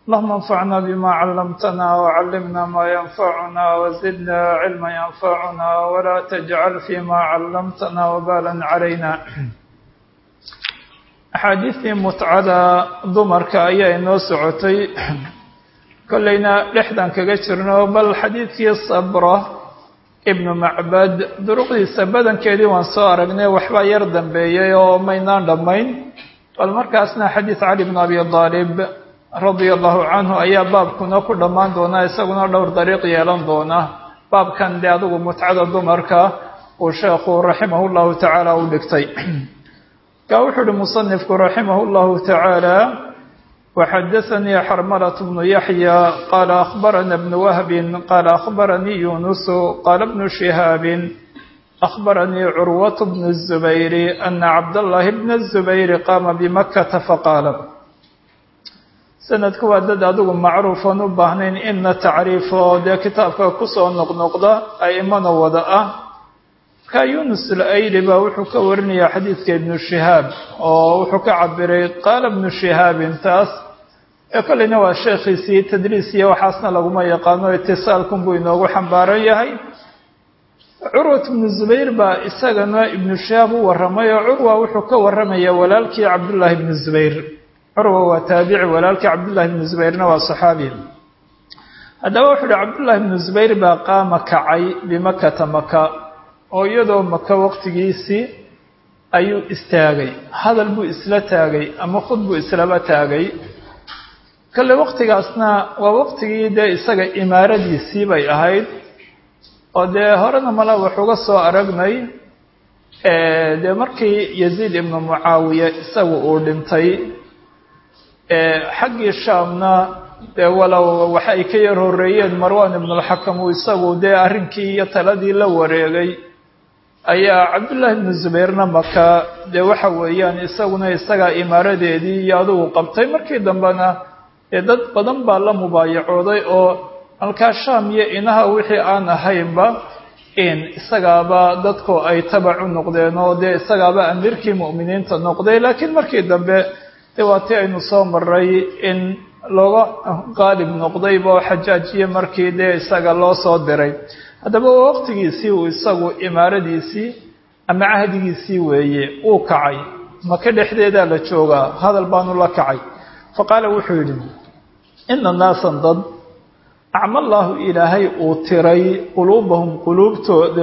اللهم انفعنا بما علمتنا وعلمنا ما ينفعنا وزدنا علما ينفعنا ولا تجعل فيما علمتنا وبالا علينا axaadiistii mutcada dumarka ayaa inoo socotay kollayna dhexdan kaga jirno bal xadiidkii sabra ibnu macbad duruqdiisa badankeedii waan soo aragnay waxbaa yar dambeeyey oo maynaan dhammayn bal markaasna xadiid cali bn abi aalib radia allahu canhu ayaa baabkuna ku dhammaan doonaa isaguna dhowr dariiq yeelan doona baabkan dee adigu mutcada dumarka uu sheekhu raximah llahu tacaala u dhigtay ka wuxuu uhi musanifku raximah اllahu tacaala waxadaanii xarmalat bnu yaxya qaala akhbarana bnu wahbin qaala akhbaranii yunusu qaala bnu shihaabin akhbaranii curwat bnu الzubayri ana cabdallahi bna الzubayri qaama bimakata faqaala sanadku waa dad adigu macruufan u baahnayn ina tacriifo dee kitaabka kusoo noqnoqda aimana wada ah ka yunus alayli baa wuxuu ka warinayaa xadiidka ibnu shihaab oo wuxuu ka cabiray qaala ibnu shihaabin taas ee kolleyna waa sheekhiisii tadriis iyo waxaasna laguma yaqaano itisaalkun buu inoogu xambaaran yahay curwat ibnu zubayr baa isagana ibnu shihaab u warramay oo curwa wuxuu ka warramayaa walaalkii cabdullaahi ibnu zubayr curwa waa taabici walaalkii cabdullahi ibnu zubayrna waa saxaabi haddaba wuxuu uhi cabdullaahi ibnu zubayr baa qaama kacay bimakata maka oo iyadoo maka waqtigiisii ayuu istaagay hadal buu isla taagay ama khud buu islaba taagay kale waqtigaasna waa waqtigii dee isaga imaaradiisii bay ahayd oo dee horena mala wax uga soo aragnay dee markii yaziid ibnu mucaawiya isagu uu dhintay xaggii shaamna dee walow waxa ay ka yar horeeyeen marwan ibnulxakam uu isagu dee arrinkii iyo taladii la wareegay ayaa cabdullaahi ibnu zubayrna maka dee waxa weeyaan isaguna isagaa imaaradeedii iyo adugu qabtay markii dambena dee dad badan baa la mubaayacooday oo halkaa shaam iyo inaha wixii aan ahaynba in isagaaba dadku ay tabac u noqdeen oo dee isagaaba amiirkii mu'miniinta noqday laakiin markii dambe dee waa tii aynu soo maray in looga qaalib noqdayba oo xajaajiye markii dee isaga loo soo diray haddaba waa waqtigiisii uu isagu imaaradiisii ama cahdigiisii weeye uu kacay maka dhexdeedaa la joogaa hadal baanu la kacay fa qaala wuxuu yidhi ina naasan dad acmallaahu ilaahay uu tiray quluubahum quluubtooda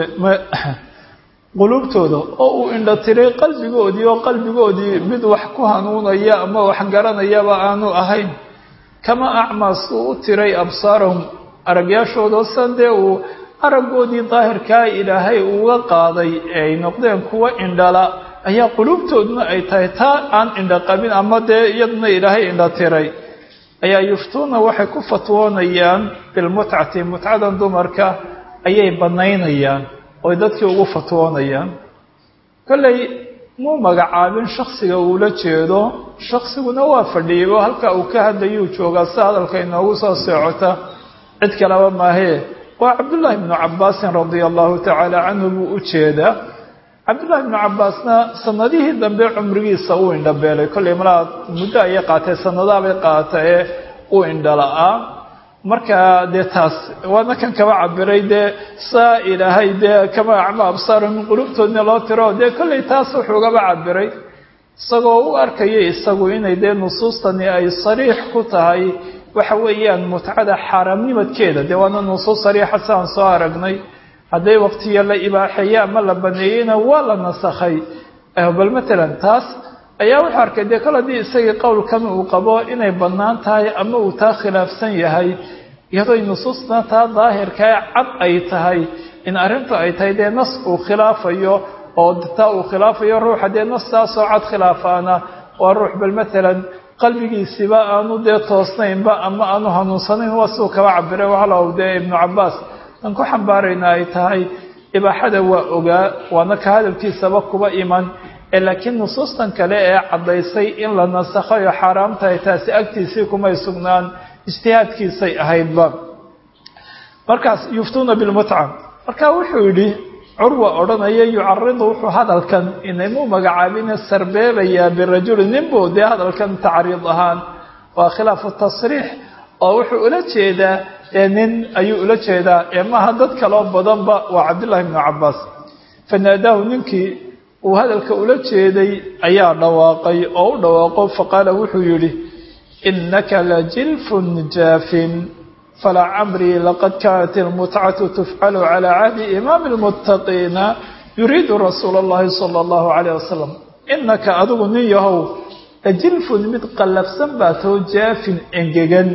quluubtooda oo uu indho tiray qalbigoodii oo qalbigoodii mid wax ku hanuunaya ama wax garanayaba aanu ahayn kama acmaa suu u tiray absaarahum aragyaashooda san dee uu araggoodii daahirkaa ilaahay uga qaaday ee ay noqdeen kuwa indhala ayaa quluubtooduna ay tahay taa aan indho qabin ama dee iyaduna ilaahay indho tiray ayaa yuftuuna waxay ku fatwoonayaan bilmutcati mutcadan dumarka ayay bannaynayaan oy dadkii ugu fatwoonayaan kolley muu magacaabin shaksiga uula jeedo shaksiguna waa fadhiibo halka uu ka hadlayuu joogaa si hadalka inoogu soo soocota cid kaleba maahee waa cabdullaahi bnu cabbaasin radia allahu tacaala canhu buu u jeedaa cabdullahi bnu cabbaasna sanadihii dambe cumrigiisa uu indhabeelay kollay malaa muddo ayay qaatay sanadaabay qaata ee uu indhala-aa marka dee taas waana kan kaba cabiray dee saa ilaahay dee kama acma absaaro min qulubtoodna loo tiro dee kollay taas wuxuugaba cabiray isagoo u arkaya isagu inay dee nusuustani ay sariix ku tahay waxa weeyaan mutcada xaaraamnimadkeeda dee waana nusuus sariixa si aan soo aragnay hadday waqtiya la ibaaxeeye ama la baneeyeyna waa la nasakhay bal matalan taas ayaa wuxuu arkay dee kol haddii isagii qowlkan uu qabo inay bannaan tahay ama uu taa khilaafsan yahay iyadoo nusuusna taa daahirkae cad ay tahay in arrintu ay tahay dee nas uu khilaafayo oo taa uu khilaafayo ruuxa dee nas taasoo cad khilaafaana waa ruux bal matalan qalbigiisiba aanu dee toosnaynba ama aanu hanuunsanayn waa siduu kaba cabiray walow dee ibnu cabbaas aan ku xambaarayna ay tahay ibaaxada waa ogaa waana ka hadalkiisaba kuba iman ee laakiin nusuustan kale ee caddaysay in la nasakhayo xaaraam tahay taasi agtiisii kumay sugnaan ijtihaadkiisay ahaydba markaas yuftuuna bilmutca marka wuxuu yidhi curwa odhanaya yucaridu wuxuu hadalkan inaymuu magacaabine sarbeebayaa birajuli ninbuu dee hadalkan tacriid ahaan waa khilaafu tasriix oo wuxuu ula jeedaa ee nin ayuu ula jeedaa ee maaha dad kaloo badanba waa cabdullaahi ibnu cabbaas fanaadaahu ninkii uu hadalka ula jeeday ayaa dhawaaqay oo u dhawaaqo faqaala wuxuu yidhi innaka lajilfun jaafin falaa camrii laqad kaanat ilmutcatu tufcalu calaa cahdi imaami lmuttaqiina yuriidu rasuula allahi sala allahu calayh wasalam innaka adigu nin yahow lajilfun mid qallafsan baa too jaafin engegan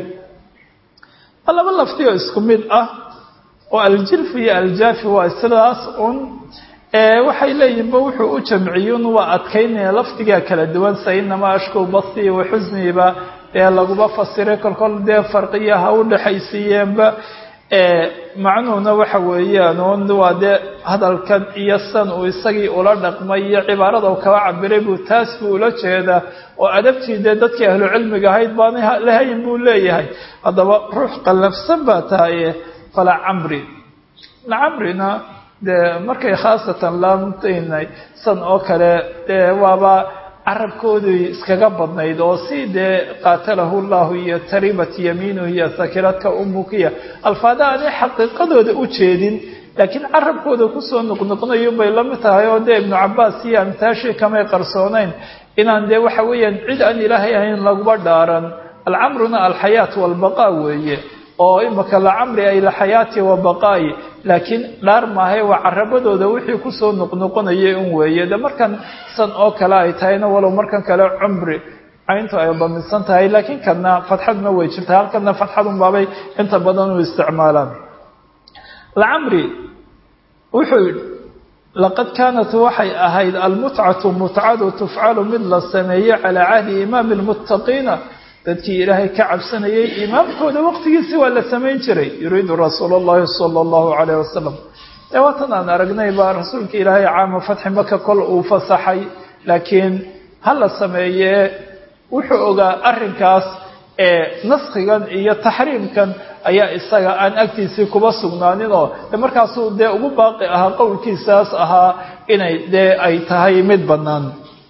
ma laba lafti oo isku mid ah oo aljilfu iyo aljaafi waa sidaas un waxay leeyihinba wuxuu u jamciyun waa adkaynaya lafdigaa kala duwan sa inamaa ashkow basii wa xusniiba dee laguba fasiray kolkol dee farqiya ha u dhexaysiiyeenba macnuhuna waxa weeyaan un waa dee hadalkan iyo san uu isagii ula dhaqmay iyo cibaarada u kaba cabiray buu taas buu ula jeedaa oo adabtii dee dadkii ahlu cilmiga ahayd baanay lahayn buu leeyahay haddaba ruux qallafsan baa tahaye fala camri lacamrina dee markay khaasatan laamtaynay san oo kale dee waaba carabkoodii iskaga badnayd oo si dee qaatalahu llahu iyo taribat yamiinuhu iyo sakiradka umukiya alfaada aanay xaqiiqadooda u jeedin laakiin carabkooda kusoo noqnoqnayo bay la mid tahay oo dee ibnu cabaas iyo amtaashii kamay qarsoonayn inaan dee waxa weeyaan cid aan ilaahay ahayn laguba dhaaran alcamruna alxayaat walbaqaa weeye oo imaka lacamri ay laxayaati wa baqaa'i laakiin dhaar maahay waa carabadooda wixii kusoo noqnoqonayay un weeye de markan san oo kale ay tahayna walow markan kale cumri cayntu ay daminsan tahay laakiin kadna fatxaduna way jirtaa halkana fatxadun baabay inta badan u isticmaalaan lacamri wuxuu yidhi laqad kaanat waxay ahayd almutcatu mutcadu tufcalu mid la sameeyey calaa cahdi imaami lmuttaqiina dadkii ilaahay ka cabsanayay imaamkooda waqtigiisi waa la samayn jiray yuriidu rasuul اllahi salى اllahu alayh wasalam dee waatan aan aragnay baa rasuulka ilaahay caama fatxi maka kol uu fasaxay laakiin ha la sameeyee wuxuu ogaa arrinkaas ee naskigan iyo taxriimkan ayaa isaga aan agtiisii kuba sugnaaninoo de markaasuu dee ugu baaqi ahaa qowlkiisaas ahaa inay dee ay tahay mid bannaan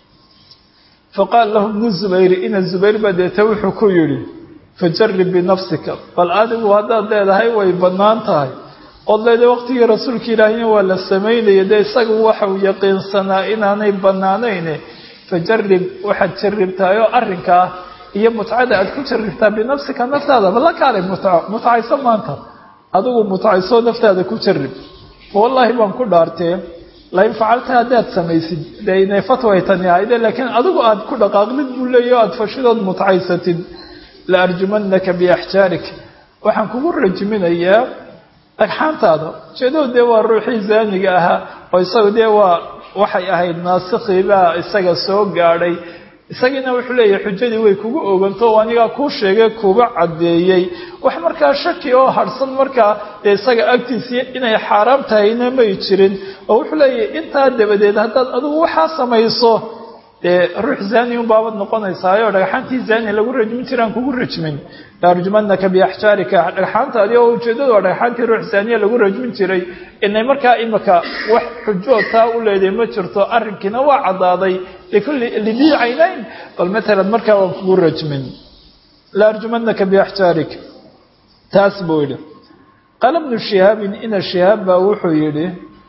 faqaala lahu bnu zubayr ina zubayr baa deeta wuxuu ku yidhi fajarib binafsika bal adigu haddaad leedahay way bannaan tahay ood leedahay waqtigii rasuulka ilaahiyna waa la samaynaya dee isagu waxau yaqiinsanaa inaanay bannaanayne fajarib waxaad jaribtaayoo arrinkaa iyo mutcada aad ku jaribtaa binafsika naftaada bala kaalay mutco mutcayso maanta adigu mutcayso naftaada ku jarib wallaahi baan ku dhaartee lain facalta haddaad samaysid de inay fatway tani ahayde laakiin adigu aada ku dhaqaaqdid buu leeya o aada fashidood mutcaysatid la arjumanaka biaxjaarik waxaan kugu rajiminayaa dhagxaantaada ujeedadu dee waa ruuxii zaaniga ahaa oo isagu dee waa waxay ahayd naasikii baa isaga soo gaadhay isagiina wuxuu leeyahay xujadii way kugu oganto oo anigaa kuu sheegay kuba caddeeyey wax markaa shaki oo harhsan markaa dee isaga agtiisii inay xaaraam tahayna may jirin oo wuxuu leeyahay intaa dabadeed haddaad adigu waxaa samayso dee ruux zaani un baabad noqonaysaayo dhagxaantii zaani lagu rajmin jiraan kugu rajmin laarjumanaka biaxjaarika dhagxaantaadi oo ujeedadu waa dhagxaantii ruux zaaniya lagu rajmin jiray inay markaa imika wax xujood taa u leedahay ma jirto arrinkiina waa caddaaday likulli lidii caynayn bal matalan markaa waan kugu rajmin laarjumanaka biaxjaarik taas buu yidhi qaala bnu shihaabin ina shihaab baa wuxuu yidhi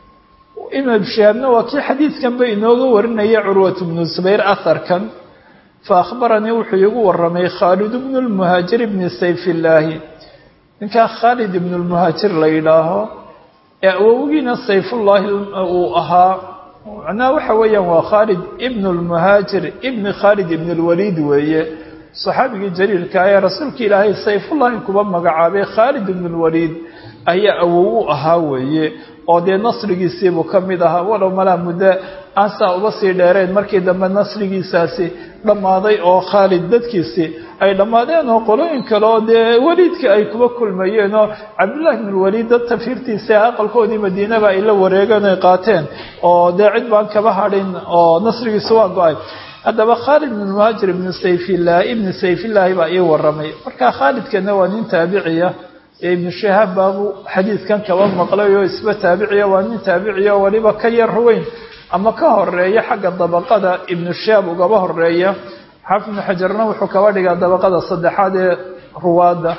ibnu shihaabna waa kii xadiidkanba inooga warinaya curwat bnu zubayr aharkan fa akhbaranii wuxuu iigu waramay khaalid bnu lmuhaajir bni sayfillaahi ninkaa khaalid ibnu lmuhaajir la yidhaaho ee awogiina sayfullaahi uu ahaa macnaha waxa weeyaan waa khaalid ibnu lmuhaajir ibni khaalid ibn lwaliid weeye saxaabigii jaliilka ee rasuulka ilaahay sayfullaahi kuba magacaabay khaalid ibn lwaliid ayaa awow u ahaa weeye oo dee nasrigiisiibuu ka mid ahaa walow malaa muddo aan saa uba sii dheereen markii dambe nasrigiisaasi dhammaaday oo khaalid dadkiisii ay dhammaadeen oo qolooyin kale oo dee weliidka ay kuba kulmayeen oo cabdullahi ibn lwaliid dad tafiirtiisa aqalkoodii madiinaba ay la wareegeen ay qaateen oo dee cid baan kaba hadhin oo nasrigiisa waa go-ay haddaba khaalid ibn muhaajir ibnu sayfillahi ibni sayfillaahi baa ii waramay marka khaalidkana waa nin taabiciya ee ibnu shahaab baabuu xadiidkan kaba maqlay oo isba taabiciya waa nin taabiciya waliba ka yar weyn ama ka horeeya xagga dabaqada ibnu shahaab ugaba horeeya xaafid ibnu xajarna wuxuu kaba dhigaa dabaqada saddexaad ee ruwaadda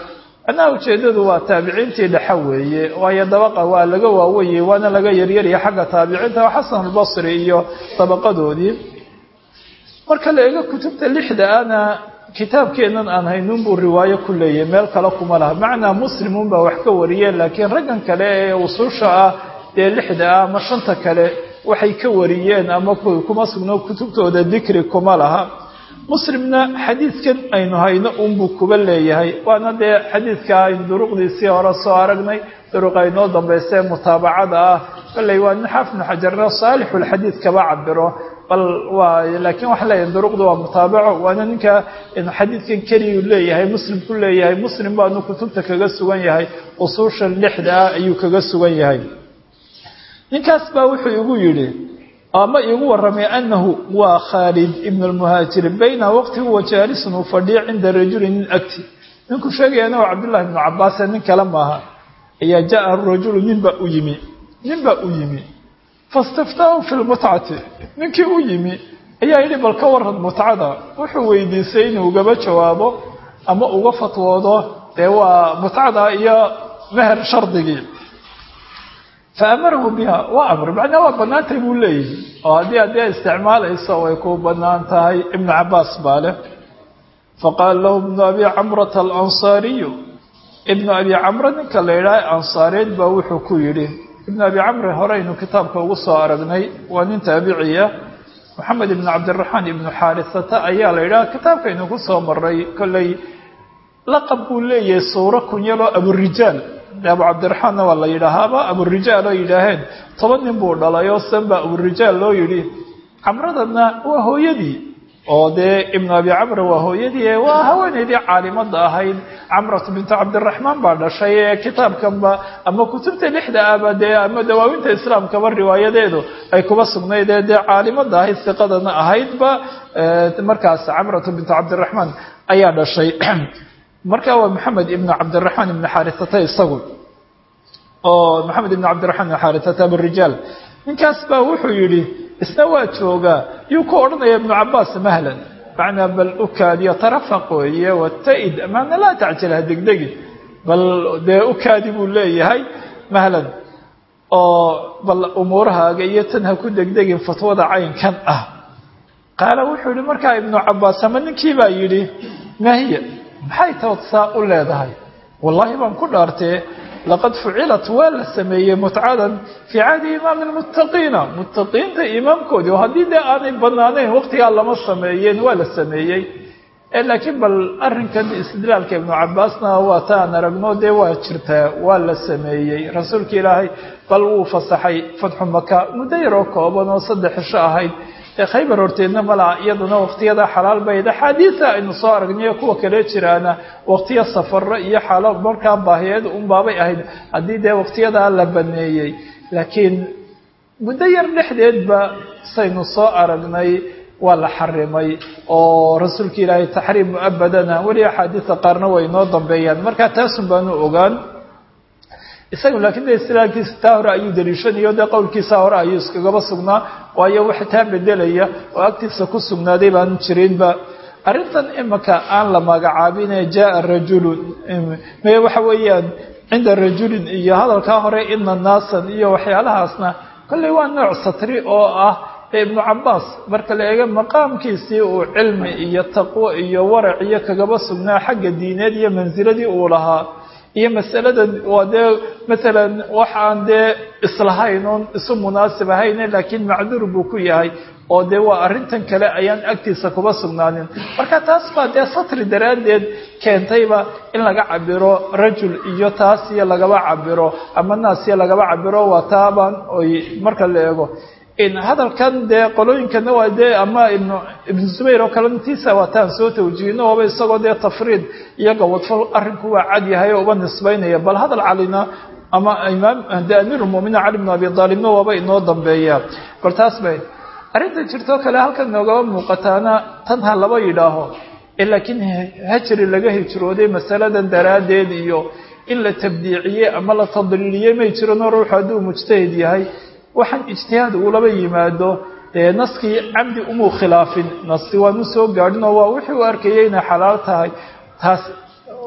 macnaha ujeeddadu waa taabiciintii dhexa weeye waayo dabaqa waa laga waaweyey waana laga yaryarya xagga taabiciinta xasan albasri iyo dabaqadoodii marka la eego kutubta lixda ana kitaabkeennan aan haynuun buu riwaayo ku leeyahay meel kale kuma laha macnaa muslimuun baa wax ka wariyeen laakiin raggan kale ee usuusha ah dee lixda ah ama shanta kale waxay ka wariyeen ama kuma sugno kutubtooda dikri kuma laha muslimna xadiidkan aynu hayno unbuu kuba leeyahay waana dee xadiidka aynu duruqdiisii hore soo aragnay duruq aynoo dambaysa ee mutaabacada ah kolley waa nin xaafid bnu xajarna saalixulxadiid kaba cabiro bal waa laakiin waxaan leeyahay duruqdu waa mutaabaco waana ninka xadiidkan keliyu leeyahay muslim ku leeyahay muslim baanu kutubta kaga sugan yahay usuushan lixda ah ayuu kaga sugan yahay ninkaas baa wuxuu igu yidhi ama iigu warramay annahu waa khaalid ibn lmuhaajiri bayna waqti huwa jaalisun uu fadhiyo cinda rajuli nin agti ninku sheegayana waa cabdullahi ibnu cabaase nin kale maaha ayaa jaa rajulu ninbaa u yimi ninbaa u yimi fastiftaahu fi lmutcati ninkii u yimi ayaa yidhi bal ka waran mutcada wuxuu weydiisay inuu ugaba jawaabo ama uga fatwoodo dee waa mutcada iyo meher shardigii fa amarahu biha waa amr macnaa waa bannaantay buu leeyihi oo haddii haddii isticmaalayso way ku bannaan tahay ibnu cabaas baa leh faqaala lahu ibnu abi camrata alansaariyu ibnu abi camra ninka la yidhaha ansaareed baa wuxuu ku yidhi ibnu abi camre horeynu kitaabka ugu soo aragnay waa nin taabiciya moxamed ibnu cabdiraxmaan ibnu xaarisata ayaa la yidhaha kitaabkaynu ku soo maray kolley laqab buu leeyahay suuro kunyaloo aburijaal abu cabdiraxmaanna waa la yidhaahaaba aburijaal oo yidhaaheen toban nin buu dhalay oo sanba aburijaal loo yidhi camradana waa hooyadii oo dee ibnu abi camr waa hooyadii ee waa haweeneydii caalimada ahayd camratu bintu cabdiraxmaan baa dhashay ee kitaabkanba ama kutubta lixda ahba dee ama dawaawinta islaamkaba riwaayadeedu ay kuba sugnayd ee dee caalimada ahayd siqadana ahaydba markaas camratu bintu cabdiraxmaan ayaa dhashay marka waa maxamed ibnu cabdiraxmaan ibnu xaarisata isagu oo maxamed ibnu cabdiraxmaan ibnu xaarisata aburijaal ninkaas baa wuxuu yidhi isna waa joogaa yuu ku odhanaya ibnu cabaas mahlan macnaa bal ukaadiyo tarafaq weeye wata-id maana laa tacjil ha degdegi bal dee ukaadi buu leeyahay mahlan oo bal umuurahaaga iyo tan ha ku degdegin fatwada caynkan ah qaala wuxuu yihi markaa ibnu cabaas ama ninkii baa yidhi mahiya maxay tood saa u leedahay wallaahi baan ku dhaartee laqad fucilat waa la sameeyey mutcadan fii caadi imaami lmuttaqiina muttaqiinta imaamkoodii oo haddii dee aanay banaanayn waqtigaa lama sameeyeen waa la sameeyey laakiin bal arrinkan istidlaalka ibnu cabaasna waa ta aan aragno dee waa jirtaa waa la sameeyey rasuulka ilaahay bal wuu fasaxay fatxu maka muddo yaroo kooban oo saddex cisho ahayd ee khaybar horteedna malaa iyaduna waqtiyada xalaal bayd axaadiida aynu soo aragnayo kuwa kale jiraana waqtiyo safaro iyo xaalo markaa baahiyeed unbaabay ahayd haddii dee waqtiyadaa la baneeyey laakiin muddo yar dhexdeedba saynu soo aragnay waa la xarimay oo rasuulka ilaahay taxriim mu-abadana weli axaadiista qaarna way inoo dambeeyaan marka taasun baanu ogaan isagu laakiin de istilaankiisa taa hore ayuu daliishanayo dee qowlkiisa hore ayuu iskagaba sugnaa waayo wax taa bedelaya oo agtiisa ku sugnaaday baan jirinba arrintan imika aan la magacaabine jaa rajulun me waxa weeyaan cinda rajulin iyo hadalkaa hore ina naasan iyo waxyaalahaasna kolley waa nooc satri oo ah ibnu cabaas marka la eego maqaamkiisii uu cilmi iyo taqwo iyo warac iyo kagaba sugnaa xagga diineed iyo mansiladii uu lahaa iyo masaladan waa dee maalan wax aan dee islahayn oon isu munaasib ahayne laakiin macduur buu ku yahay oo dee waa arrintan kale ayaan agtiisa kuba sugnaanin marka taas baa dee satri daraaddeed keentayba in laga cabiro rajul iyo taas iyo lagaba cabiro ama naas iyo lagaba cabiro waa taabaan oy marka la eego hadalkan dee qolooyinkana waa dee ama ibnu ibnu zubayr oo kale ntiisa waataan soo tawjiihino ooba isagoo dee tafriid iyo gawadfal arrinku waa cad yahay oo uba nisbaynaya bal hadal calina ama imaam de amiirulmuminiin cali bnu abi aalibna waaba inoo dambeeya bal taas bay arrinta jirtoo kale halkan noogaba muuqataana tan ha laba yidhaaho laakiin hajri laga hijrooday masaladan daraaddeed iyo in la tabdiiciyey ama la tadliiliyey may jirano ruuxu hadduu mujtahid yahay waxaan ijtihaad uulaba yimaado dee naskii camdi umuu khilaafin naski waanu soo gaadhin oo waa wixii u arkayay inay xalaal tahay taas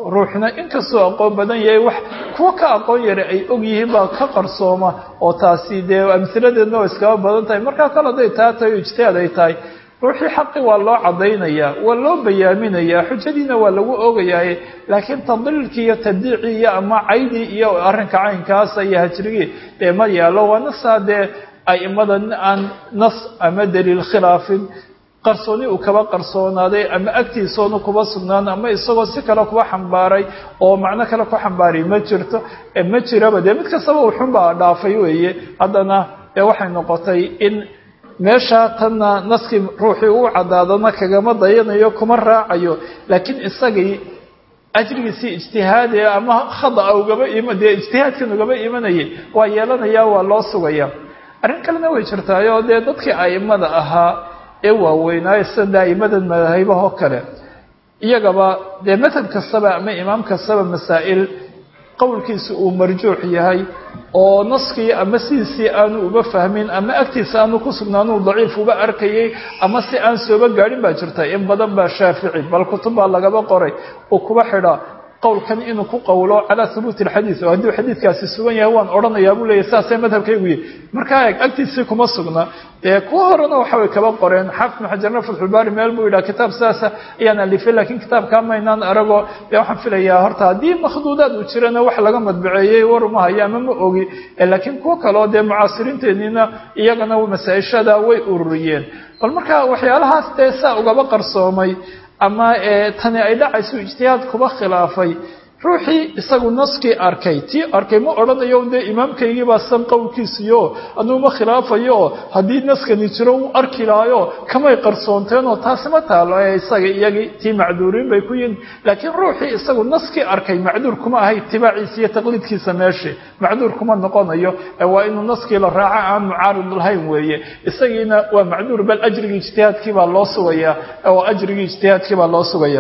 ruuxna inkastoo aqoon badan yahay wax kuwa ka aqoon yara ay og yihiin baa ka qarsooma oo taasi dee amhiladeedna waa iskaba badan tahay markaa kale hadday taa tahay o ijtihaad ay tahay ruuxii xaqi waa loo cadaynayaa waa loo bayaaminayaa xujadiina waa lagu ogayaa laakiin tadliilkii iyo tadiicii iyo ama caydii iyo arrinka caynkaasa iyo hajrigii dee ma yaalo waa nasaa dee aimada aan nas ama daliil khilaafin qarsooni uu kaba qarsoonaaday ama agtiisoonu kuba sugnaan ama isagoo si kale kuba xambaaray oo macno kale ku xambaaray ma jirto ma jiraba dee mid kastaba uxunbaa dhaafay weeye haddana dee waxay noqotay in meesha tanna naskii ruuxii uu caddaadona kagama dayanayo kuma raacayo laakiin isagii ajrigiisii ijtihaadi ama khada'a ugaba ima dee ijtihaadkan ugaba imanayay waa yeelanaya waa loo sugaya arrin kalena way jirtaayoo dee dadkii a'imada ahaa ee waaweynaayo sida a'imadan madaahibahoo kale iyagaba dee madhab kastaba ama imaam kastaba masaa'il qowlkiisa uu marjuux yahay oo naskii ama sidiisii aanu uba fahmin ama agtiisa aanu ku sugnaanuu daciif uba arkayay ama si aan sooba gaadhin baa jirta in badan baa shaafici bal kutub baa lagaba qoray uu kuba xidhaa qowlkan inuu ku qowlo calaa hubuuti alxadiid oo hadduu xadiidkaasi sugan yahay waan odhanayaa buu leeyahy saasee madhabkaygu yihi markaa eeg agtiisii kuma sugna dee kuwa horena waxabay kaba qoreen xaafid ibnu xajarna fatxulbaari meel buu yidhaha kitaab saasa ayaan alifay laakiin kitaabkaa maynaan arago dee waxaan filayaa horta haddii makhduudaad uu jirana wax laga madbaceeyey war uma hayo ama ma ogi laakiin kuwo kaleo dee mucaasiriinteeniina iyagana masaa-ishada way ururiyeen bal markaa waxyaalahaas dee saa ugaba qarsoomay ama tani ay dhacayso ijtihaad kuba khilaafay ruuxii isagu naskii arkay tii arkay ma odhanayo dee imaamkaygii baa san qowlkiisiyo anuu ma khilaafayo haddii naskani jiro uu arki lahayo kamay qarsoonteenoo taasi ma taalo ee isaga iyagii tii macduuriin bay ku yihin laakiin ruuxii isagu naskii arkay macduur kuma ahay itibaaciisa iyo taqliidkiisa meesha macduur kuma noqonayo waa inuu naskii la raaco aan mucaarid lahayn weeye isagiina waa macduur bal ajrigii ijtihaadkii baa loo sugaya oo ajrigii ijtihaadkii baa loo sugaya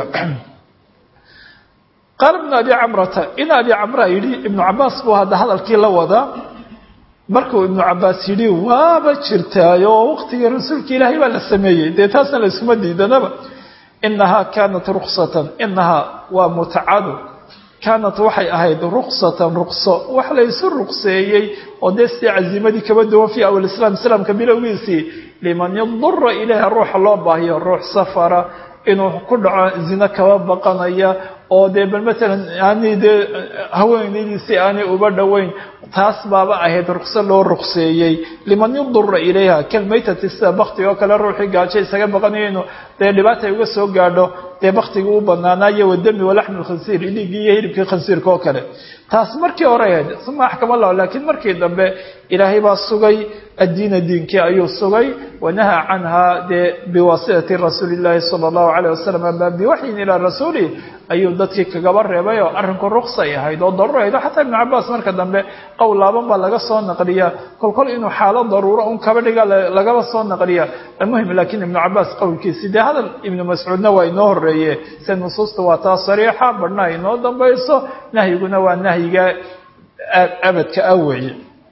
qaala ibnu abi camrata in abi camra yidhi ibnu cabaas buu hadda hadalkii la wadaa markuu ibnu cabaas yidhi waaba jirtaayo waqtigii rasuulka ilaahay baa la sameeyey dee taasna la iskuma diidanaba inahaa kaanat ruksatan inahaa waa mutacadu kaanat waxay ahayd ruksatan rukso wax laysu rukseeyey oo dee sidii caziimadii kaba duwan fii awal islaam islaamka bilowgiisii liman yadura ilayha ruuxa loo baahiyo ruux safara inuu ku dhaco zino kaba baqanaya oo dee bal matalan aanay dee haweenaydiisi aanay uba dhoweyn taas baaba ahayd rukso loo rukseeyey liman yudura ilayha kalmaytati sida bakti oo kale ruuxii gaajo isaga baqanayo inuu dee dhibaata uga soo gaadho dee baktigii u banaanaayo wadami walaxmi lkhansiir dhiiggii iyo hilibkii khansiirka oo kale taas markii hore ahayd uma axkam allah laakiin markii dambe ilaahay baa sugay addiina diinkii ayuu sugay wanahaa canha dee biwaasitati rasuuli illaahi sala allahu calayh wasalam ama biwaxyin ilaa rasuuli ayuu dadkii kagaba reebay oo arrinku ruksay ahayd oo daruuro ahayd oo xataa ibnu cabaas marka dambe qowl laaban baa laga soo naqliya kolkol inuu xaalo daruuro un kaba dhiga lagaba soo naqliya almuhim laakiin ibnu cabaas qowlkiisi dee hadal ibnu mascuudna waa inoo horeeye se nusuusta waa taa sariixa badhna inoo dambayso nahyiguna waa nahyiga abadka ah weeye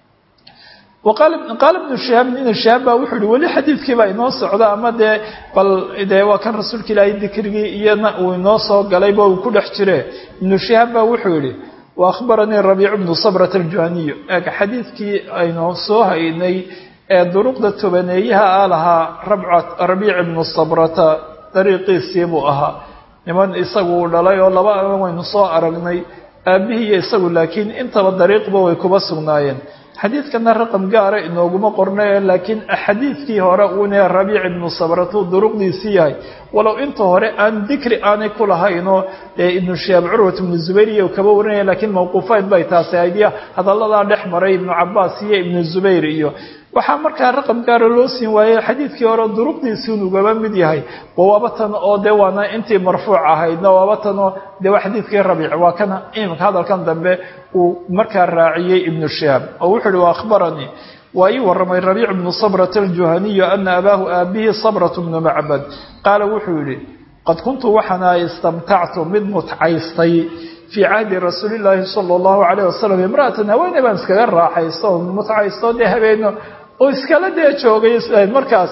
qaala ibnu shihaabin ina shihaab baa wuxuu yihi weli xadiidkii baa inoo socda ama dee bal dee waa kan rasuulka ilaahay dikrigii iyana uu inoo soo galayba uu ku dhex jire ibnu shihaab baa wuxuu yihi wa akhbaranii rabiicu bnu sabrata aljuhaniyu eeg xadiidkii aynu soo haynay ee duruqda tobaneeyaha a lahaa rabiic ibnu sabrata dariiqiisii buu ahaa niman isagu uu dhalay oo laba aban waynu soo aragnay aabbihii iyo isagu laakiin intaba dariiqba way kuba sugnaayeen xadiidkana raqam gaara inooguma qornaye laakiin xadiidkii hore uune rabiic ibnu sabratuu duruqdiisii yahay walow inta hore aan dikri aanay ku lahaynoo dee ibnu shihaab curwat ibnu zubayr iyo kaba warinaya laakiin mawquufayd bay taasi aydiya hadalladaa dhex maray ibnu cabaas iyo ibnu zubayr iyo waxaa markaa raqam gaara loo siin waayey xadiidkii hore duruqdiisiin ugaba mid yahay waaba tan oo dee waana intii marfuuc ahaydna waaba tan oo dee waa xadiidkii rabiic waa kana imika hadalkan dambe uu markaa raaciyey ibnu shihaab oo wuxuu uhi wa akhbaranii waa ii warramay rabiic bnu sabrata aljuhaniyu ana abaahu aabihi sabrat bnu macbad qaala wuxuu yidhi qad kuntu waxaana istamtactu mid mutcaystay fii cahdi rasuuli llaahi sala allahu calayh wasalam imra'atan haweeney baan iskaga raaxaysto mutcaysto dee habeeno oo iskala dee joogay markaas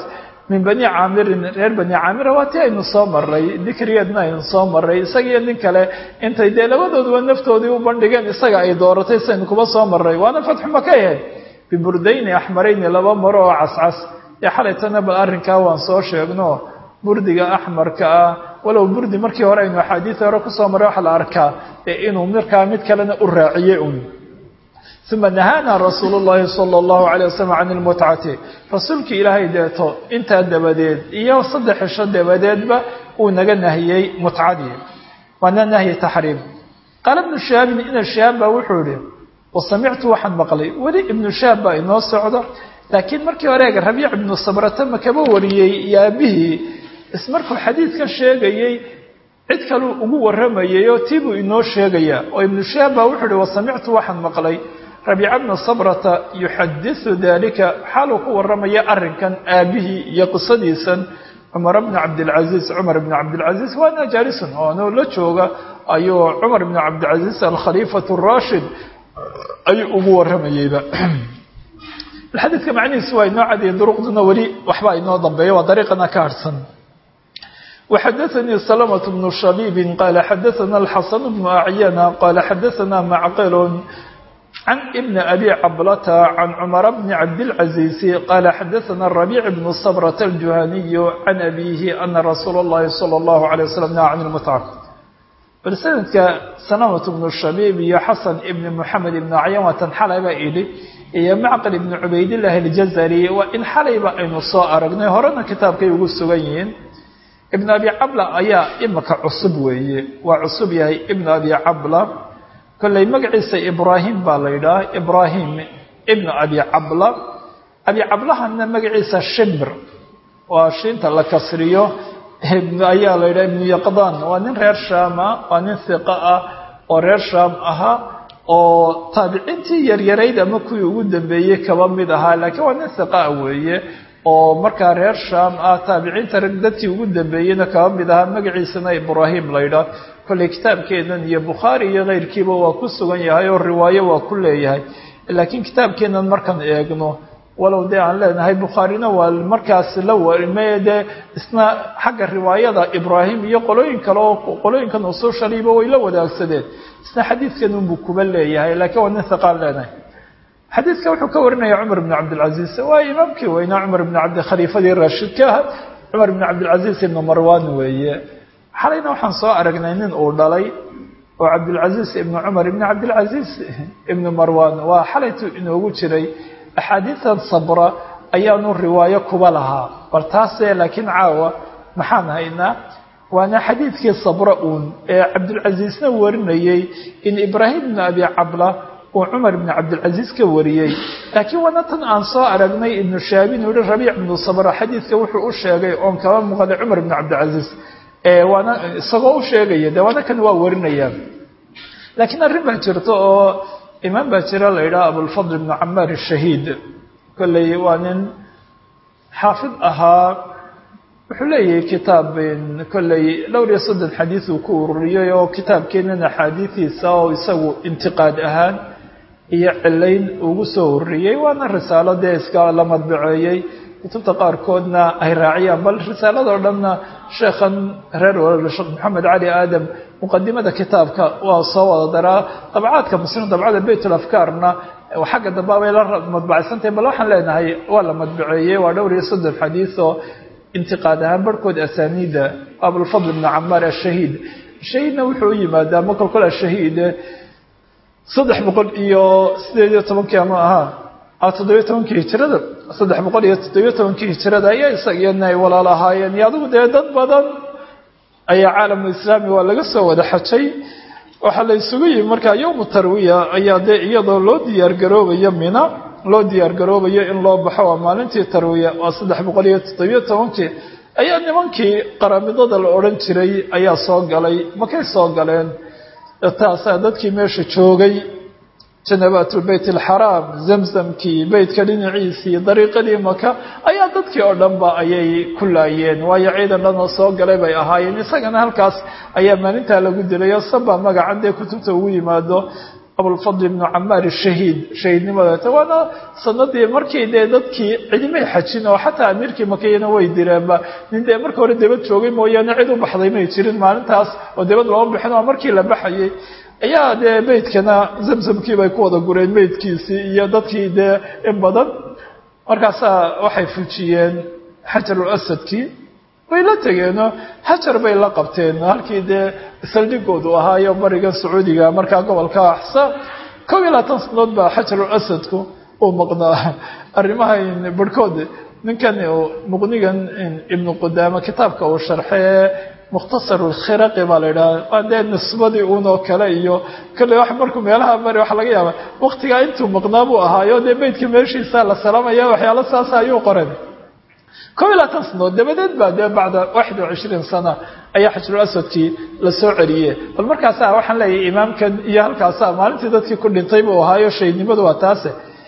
min bani caamirin reer bani caamira waa ti aynu soo maray dikrigeedna aynu soo maray isagiiyo nin kale intay dee labadooduba naftoodii u bandhigeen isaga ay dooratay saynu kuba soo maray waana fatxu maka ahayd biburdayni axmarayni laba maro oo cascas dee xalaytana bal arrinkaa waan soo sheegno burdiga axmarka ah walow burdi markii hore aynu axaadiida hore kusoo maray waxaa la arkaa dee inuu markaa mid kalena u raaciyey un uma nahaana rasuulu llahi sala allahu calay wasalam can ilmutcati rasuulkii ilaahay deeto intaa dabadeed iyo saddex cisho dabadeedba uu naga nahiyey mutcadii waana nahyi taxriim qaala ibnu shihaabin ina shihaab baa wuxuu yihi wasamictu waxaan maqlay weli ibnu shihaab baa inoo socda laakiin markii horeega rabiic ibnu sabrata makaba wariyey iyo aabihii ismarkuu xadiidka sheegayey cid kaluu ugu warramayay oo tii buu inoo sheegayaa oo ibnu shihaab baa wuxuu ihi wasamictu waxaan maqlay rabiica bna sabrata yuxadisu dalika xaaluu ku warramaya arrinkan aabihii iyo qisadiisan cumar bni cabdilcaziiz cumar bni cabdilcaziiz waana jaalisun oonoo la jooga ayuu cumar bni cabdilcaziiz alkhaliifatu rashid ayuu ugu warramayeyba xadiidka macnihiisu waa inoo cadiyay duruqduna weli waxbaa inoo dambeeya waa dariiqana ka harhsan وxdثnي سلمة بن شhبيب qال xdثna الxسن بن أعyنة qال xdثna معqل عن بن أbي cبلة عن cمر بن cabدالعزيز qال xdثna الربيع بن صبرة الجuهني عن أbيه أنa رsuuل اللhi صلى الله عليه وسلم نهى عن المتعة bal سندka سلمة بن شhبيب iyo xسن بن محمد بن أعyان waa tan xalayba idhi iyo macqل بن cubaydاللahi الجزري waa in xalayba aynu soo aragnay horena kitaabkay ugu sugan yihiin ibn abi cabla ayaa imika cusub weeye waa cusub yahay ibn abi cabla kolley magaciisa ibraahim baa la yidhaha ibraahim ibn abi cabla abi cablahana magaciisa shimr waa shiinta la kasriyo ayaa la yidhaha ibnu yaqdan waa nin reer shaama waa nin hiqa ah oo reer shaam ahaa oo taabiciintii yaryarayd ama kuwii ugu dambeeyey kaba mid ahaa laakiin waa nin hiqaa weeye oo markaa reer shaam ah taabiciinta rag dadkii ugu dambeeyeyna kaba mid ahaa magaciisana ibraahim laydhaah kolley kitaabkeennan iyo bukhaari iyo keyrkiiba waa ku sugan yahay oo riwaayo waa ku leeyahay laakiin kitaabkeennan markaan eegno walow dee aan leenahay bukhaarina waa markaas la warime dee isna xagga riwaayada ibraahim iyo qolooyin kale oo qolooyinkan usuushaliiba way la wadaagsadeen isna xadiidkan unbuu kuba leeyahay laakiin waa nin hiqaan leenahay xadiidka wuxuu ka warinaya cumar bn cabdilcaziiz waa imaamkii weynaa cumar bn cabdi khaliifadii raashidka aha cumar bn cabdilcaziiz ibnu marwan weeye xalayna waxaan soo aragnay nin uu dhalay oo cabdilcaziiz ibnu cumar ibn cabdilcaziiz ibnu marwan waa xalaytu inoogu jiray axaadiidan sabra ayaanu riwaayo kuba lahaa bal taase laakiin caawa maxaan haynaa waana xadiidkii sabra uun ee cabdilcaziizna warinayey in ibraahim ibnu abi cabla uu cumar ibn cabdilcaziiz ka wariyey laakiin waana tan aan soo aragnay ibnu shaabin uu yihi rabiic ibnu sabra xadiidka wuxuu u sheegay oon kaba muuqday cumar ibn cabdilcaziiz waana isagoo u sheegaya de waana kan waa warinaya laakiin arrin baa jirta oo imaam baa jira la yidhaha abulfadl ibnu camaar ashahiid kolley waa nin xaafid ahaa wuxuu leeyahay kitaab kolley dhowr iyo soddon xadiid uu ku ururiyey oo kitaabkeenan axaadiidiisa oo isagu intiqaad ahaan iyo cilayn ugu soo ururiyey waana risaalo dee iska la madbaceeyey kutubta qaarkoodna ay raaciyaan bal risaaladoo dhanna sheekhan reer walal sheekh maxamed cali aadam muqadimada kitaabka waa soo wada daraa dabcaadka muslim dabcada baytul afkaarna xagga dambe bay la madbacaysantahay bal waxaan leenahay waa la madbaceeyey waa dhowr iyo soddon xadiid oo intiqaad ahaan barhkood asaniida abulfadl ibnu camaar ashahiid shahiidna wuxuu u yimaadaa ma kolkol ashahiid saddex boqol iyo sideed iyo tobankii ama ahaa toddobiyo tobankii hijirada saddex boqol iyo toddobiyo tobankii hijirada ayaa isagiyana ay walaal ahaayeen iyo adigu dee dad badan ayaa caalamu islaami waa laga soo wada xajay waxaa la isugu yimi markaa yowmu tarwiya ayaa dee iyadoo loo diyaar garoobayo mina loo diyaar garoobayo in loo baxo waa maalintii tarwiya waa saddex boqol iyo toddobiyo tobankii ayaa nimankii qaramidada la odhan jiray ayaa soo galay makay soo galeen taasaa dadkii meesha joogay janabaatulbeyt alxaraam zamzamkii beytka dhinaciisii dariiqadii maka ayaa dadkii oo dhanba ayay ku laayeen waayo ciidan dhanoo soo galay bay ahaayeen isagana halkaas ayaa maalintaa lagu dilay oo saba magacan dee kutubta ugu yimaado abulfadl ibnu camaar shahiid shahiidnimada waana sanadii markii dee dadkii cidimay xajin oo xataa amiirkii makiyana way direenba nin dee marka hore debad joogay mooyaane cid u baxday may jirin maalintaas oo debad looma bixin oo markii la baxayay ayaa dee meydkana zamzamkii bay ku wada gureen meydkiisii iyo dadkii dee in badan markaasaa waxay fujiyeen xajarul asadkii way la tegeenoo xajar bay la qabteen halkii dee saldhigoodu ahaayo bariga sacuudiga markaa gobolka axsa kob iyo labaatan sanadood baa xajarul asadku uu maqnaa arrimaha barhkood ninkan muqnigan ibnu qudaama kitaabka uu sharxee mukhtasar lkhiraqi baa la yidhaha waa dee nisbadii uunoo kale iyo kale wax markuu meelaha mari waxa laga yaaba waktigaa intuu maqnaa buu ahaayo dee beydka meeshiisa la salaamaya waxyaalo saasa ayuu qoren kob iyo labaatan sanadood dabadeed baa dee bacda waxid wa cishriin sana ayaa xajrul aswadkii la soo celiye bal markaasa waxaan leeyahay imaamkan iyo halkaasa maalintii dadkii ku dhintay buu ahaayo shaydnimadu waa taase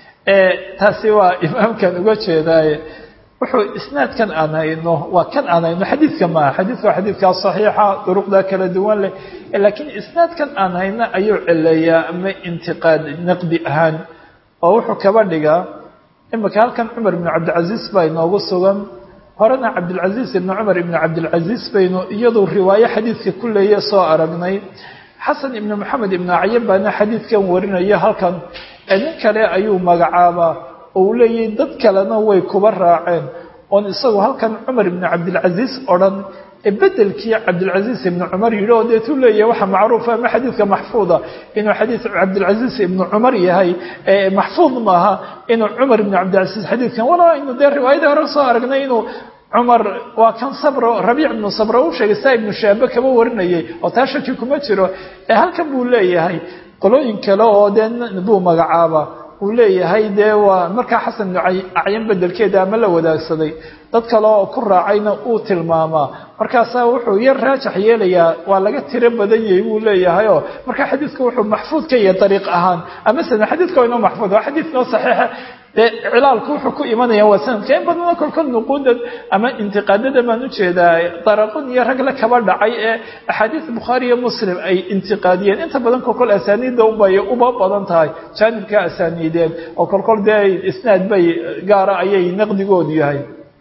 taasi waa imaamkan uga jeedaaye wuxuu isnaadkan aan hayno waa kan aan hayno xadiidka maaha xadiidka waa xadiidkaa saxiixa duruqda kala duwan leh laakiin isnaadkan aan hayno ayuu celeeyaa ama intiqaad naqdi ahaan oo wuxuu kaba dhigaa imika halkan cumar ibnu cabdilcaziiz baa inoogu sugan horena cabdilcaziiz ibnu cumar ibnu cabdilcaziiz baynu iyadu riwaayo xadiidka ku leeye soo aragnay xasan ibnu maxamed ibnu acyan baana xadiidkan warinaya halkan nin kale ayuu magacaabaa oo uu leeyahy dad kalena way kuba raaceen oon isagu halkan cumar ibnu cabdilcaziiz odhan ee bedelkii cabdilcaziiz ibnu cumar yidhi oo deetuu leeyahay waxaa macruufa ama xadiidka maxfuuda inuu xadiid cabdilcaziiz ibnu cumar yahay maxfuud maaha inuu cumar ibnu cabdilcaziiz xadiidkan walaa aynu dee riwaayadii hore soo aragnay inuu cumar waa kan sabro rabiic ibnu sabro u sheegay saa ibnu shaabe kaba warinayay oo taa shaki kuma jiro ee halkan buu leeyahay qolooyin kale oo dee buu magacaaba uu leeyahay dee waa markaa xasan ibnu acyan bedelkeeda ama la wadaagsaday dad kale oo ku raacayna uu tilmaamaa markaasaa wuxuu yar raajax yeelayaa waa laga tiro badan yahay buu leeyahay oo markaa xadiidka wuxuu maxfuud ka yahay dariiq ahaan ama sana xadiidka waa inoo maxfuud waa xadiid noo saxiixa dee cilaalku wuxuu ku imanaya waa sanadka in badana kolkol nuquudan ama intiqaadada baan ujeedaa daraqun iyo rag la kaba dhacay ee axaadiis bukhaari iyo muslim ay intiqaadiyeen inta badan kolkol asaaniidda ubay uba badan tahay jaanibka asaaniideen oo kolkol dee isnaad bay gaara ayay naqdigoodu yahay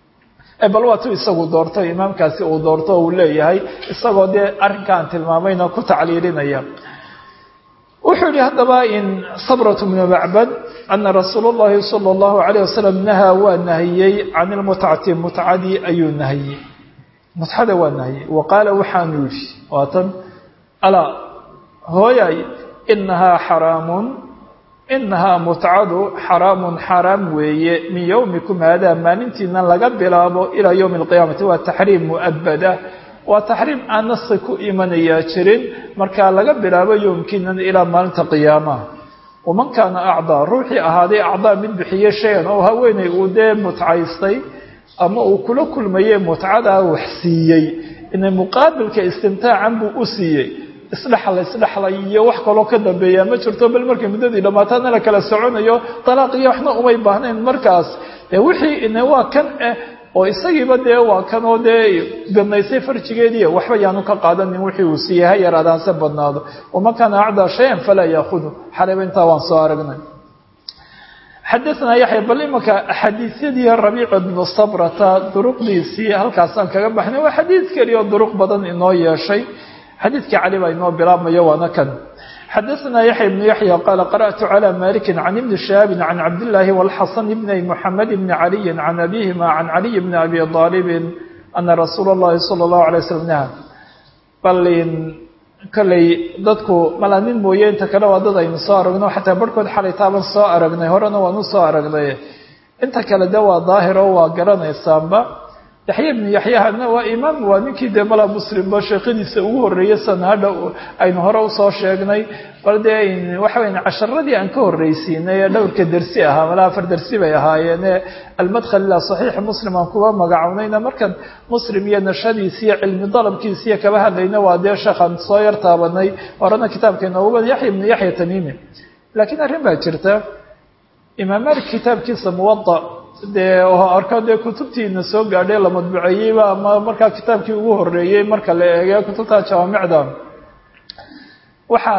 bal waa tu isagu doorto imaamkaasi uu doorto uu leeyahay isagoo dee arrinkaan tilmaamayna ku tacliilinaya wuxuu yihi haddaba in sabrat bnu macbad ana rasuul اllahi salى اllahu alayh wasalam nahaa waa nahiyey can ilmutcati mutcadii ayuu nahiyey mutcada waa nahiyey wa qaala waxaanu yihi waatan alaa hooyay inahaa xaraamun inahaa mutcadu xaraamun xaraam weeye min yowmikum haadaa maalintiina laga bilaabo ilaa yowmi alqiyaamati waa taxriim mu'abada waa taxriim aan nasi ku imanayaa jirin markaa laga bilaabo yowmkiinan ilaa maalinta qiyaamaha waman kaana acdaa ruuxii ahaaday acdaa mid bixiye shayan oo haweeney uu dee mutcaystay ama uu kula kulmayey mutcadaa wax siiyey ina muqaabilka istimtaacan buu u siiyey isdhexla isdhexlay iyo wax kaloo ka dambeeya ma jirto bal markay muddadii dhammaataadna la kala soconayo dalaaq iyo waxna umay baahnayn markaas dee wixii ine waa kan eh oo isagiiba dee waa kan oo dee banaysay farjigeediiy waxba yaanu ka qaadanin wixii uu siiyey ha yaraadaanse badnaado waman kaana acdaa shayan falaa yaahudu xalayba intaa waan soo aragnay xadaanaa yaxya bal imanka xadiisyadii rabiic bnu sabrata duruqdiisii halkaasaan kaga baxnay waa xadiid keliya oo duruq badan inoo yeeshay xadiidkii cali baa inoo bilaabmayo waana kan xadaثna yaحya بن yaحyى qال qarأت عlى mالك عن بن شhهاب عن cabdاللahi والxaسن بن محamed بن عalي عن أbيهma عن عlي بن أbي طالب أna rasuul الlahi صلى الله عليه وسلم نهى bal kolley dadku mala nin mooye inta kale waa dad aynu soo aragno xataa barhkood xalay taaban soo aragnay horena waanu soo aragnay inta kale de waa daahir oo waa garanaysaanba yaxya ibnu yaxyahana waa imaam waa ninkii dee mala muslimba sheekadiisa ugu horreeyey sanhadha aynu hore usoo sheegnay bal dee waxa weya casharadii aan ka horreysiinay ee dhowrka dersi ahaa mala afar dersi bay ahaayeene almadkhal ilaa saxiixi muslim aan kuga magacownayna markan muslim iyo nashadiisi iyo cilmi dalabkiisa iyo kaba hadlayna waa dee sheekhaan soo yar taabanay horena kitaabka inoogu badan yaxya ibnu yaxya tamiimi laakiin arrin baa jirta imaam malik kitaabkiisa muwada dee arko dee kutubtiina soo gaadhay la madbuceeyeyba ama markaa kitaabkii ugu horeeyey marka la eegay kutubta jawaamicda waxaa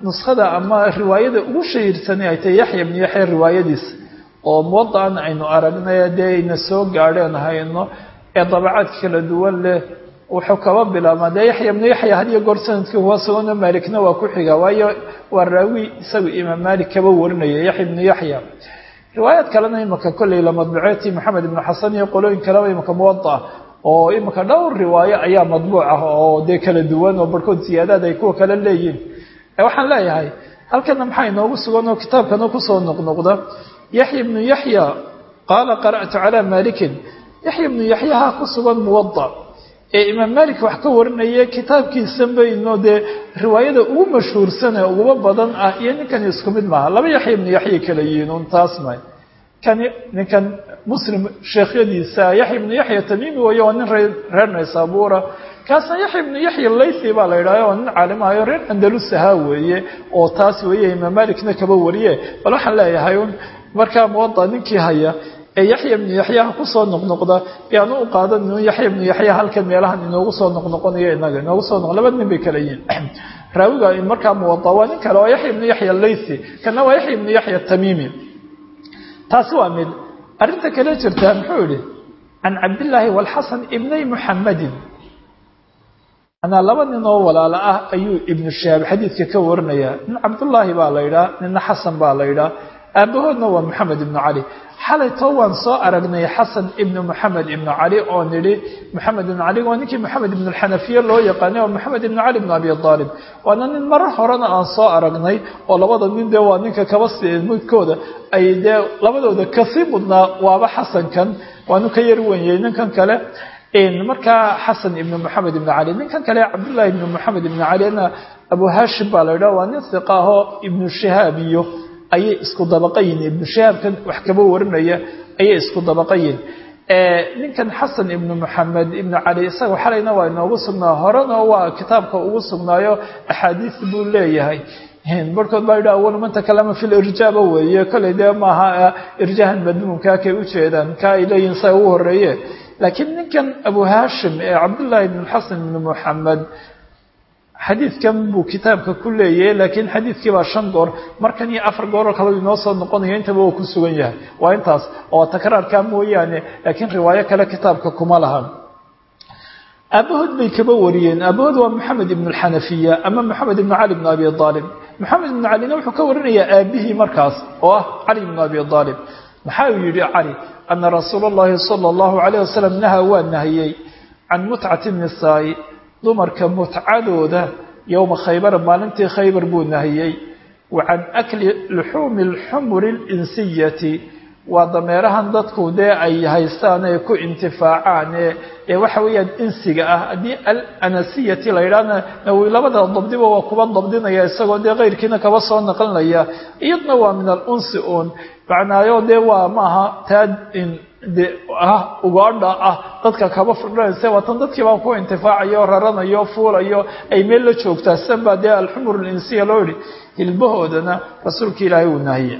nuskhada ama riwaayada ugu shahiirsanay ay tahay yaxya ibnu yaxya riwaayadiis oo muwadaan aynu aragnay dee ayna soo gaadheen hayno ee dabacaad kala duwan leh wuxuu kaba bilaabmaa dee yaxya ibnu yaxya hadiyo goor sanadkii huwa sugano maalikna waa ku xiga waayo waa raawi isagu imaam maalik kaba warinaya yaxya ibnu yaxya riwaayaad kalena imaka kolley la madbuceeti maxamed ibnu xasan iyo qolooyin kaleba imaka muwada oo imaka dhowr riwaayo ayaa madbuuc ah oo dee kala duwan oo barhkood siyaadaad ay kuwa kale leeyihin waxaan leeyahay halkana maxaa inoogu sugan oo kitaabkana kusoo noqnoqda yaxya ibnu yaxya qaala qara'tu calaa maalikin yaxya ibnu yaxyaha ku sugan muwada ee imaam maalik wax ka warinaya kitaabkiisan bayno dee riwaayada ugu mashhuursan ee uguba badan ah iyo ninkani isku mid maaha laba yaxya ibnu yaxya kala yihiin un taas may kani ninkan muslim sheekhyadiisa yaxya ibnu yaxya tamiimi wayo waa nin reer naysaabuura kaasna yaxya ibnu yaxya laythi baa la yidhahha oo nin caalimahayo reer andalus ahaa weeye oo taas weeye imaam malikna kaba wariye bal waxaan leeyahay un markaa muwada ninkii haya ee yaxya ibnu yaxyaha kusoo noqnoqda yaanu u qaadan yaxya ibnu yaxya halkan meelahan inoogu soo noqnoqonayo inaga inoogu soo noq laba nin bay kala yihiin raawiga markaa muwada waa nin kale oo yaxya ibnu yaxya laythi kana waa yaxya ibnu yaxya tamiimi taasi waa mid arrinta kale jirta muxuu yihi can cabdillaahi walxasan ibnay muxammadin anaa laba nin oo walaalo ah ayuu ibnu shahaab xadiidka ka warinayaa nin cabdullaahi baa la yidhaha ninna xasan baa la yidhaha aabahoodna waa moxamed ibnu cali xalaytoo waan soo aragnay xasan ibnu moxamed ibnu cali oo nidhi moxamed ibnu cali waa ninkii moxamed ibnu alxanafiye loo yaqaanay oo moxamed ibnu cali ibnu abi aalib waana nin marar horena aan soo aragnay oo labada nin dee waa ninka kaba midkooda ay dee labadooda kasii mudnaa waaba xasankan waanu ka yar wenyay ninkan kale markaa xasan ibnu moxamed ibnu cali ninkan kale cabdullaahi ibnu moxamed ibnu calina abu hashim baa la yidhaha waa nin hiqa ahoo ibnu shahaab iyo ayay isku dabaqayin ibnu shahaabkan wax kaba warinaya ayay isku dabaqayin ninkan xasan ibnu moxamed ibnu cali isaga xalayna waa inoogu sugnaa horena waa kitaabka ugu sugnaayo axaadiis buu leeyahay barhkood baa yidhaha awalu man takalama fi lirjaaba weeye kolley dee maaha irjaahan madmuumkaa kay ujeedaan ka ay leeyihin saa ugu horeeye laakiin ninkan abu hashim ee cabdullaahi ibn xasan ibnu moxamed xadiidkan buu kitaabka ku leeyahay laakiin xadiidkii baa shan goor markan iyo afar gooroo kale inoo soo noqonaya intaba uu ku sugan yahay waa intaas oo takraarkaa mooyaane laakiin riwaayo kale kitaabka kuma lahan aabahood bay kaba wariyeen aabahood waa moxamed ibnu alxanafiya ama moxamed ibnu cali ibnu abi aalib moxamed ibnu calina wuxuu ka warinayaa aabihii markaas oo ah cali ibnu abi aalib maxaa uu yidhi cali ana rasuula allahi sala allahu calayh wasalam nahaa waa nahiyey can mutcati nisaa'i dumarka mutcadooda yowma khaybar maalintii khaybar buu nahiyey wa can akli luxuumi alxumuri alinsiyati waa dameerahan dadku dee ay haystaan ee ku intifaacaan ee waxa weeyaan insiga ah haddii alanasiyati la yidhaahna labada dabdiba waa kuba dabdinaya isagoo dee keyrkiina kaba soo naqlinaya iyadna waa min alunsi uun macnaayo dee waa maaha taa de ah ugaadha ah dadka kaba firdhanaysa waatan dadkii baan ku intifaacayo raranayo fuulayo ay meel la joogtaa sidan baa dee alxumur alinsiya loo yihi hilbahoodana rasuulka ilaahay uu nahiye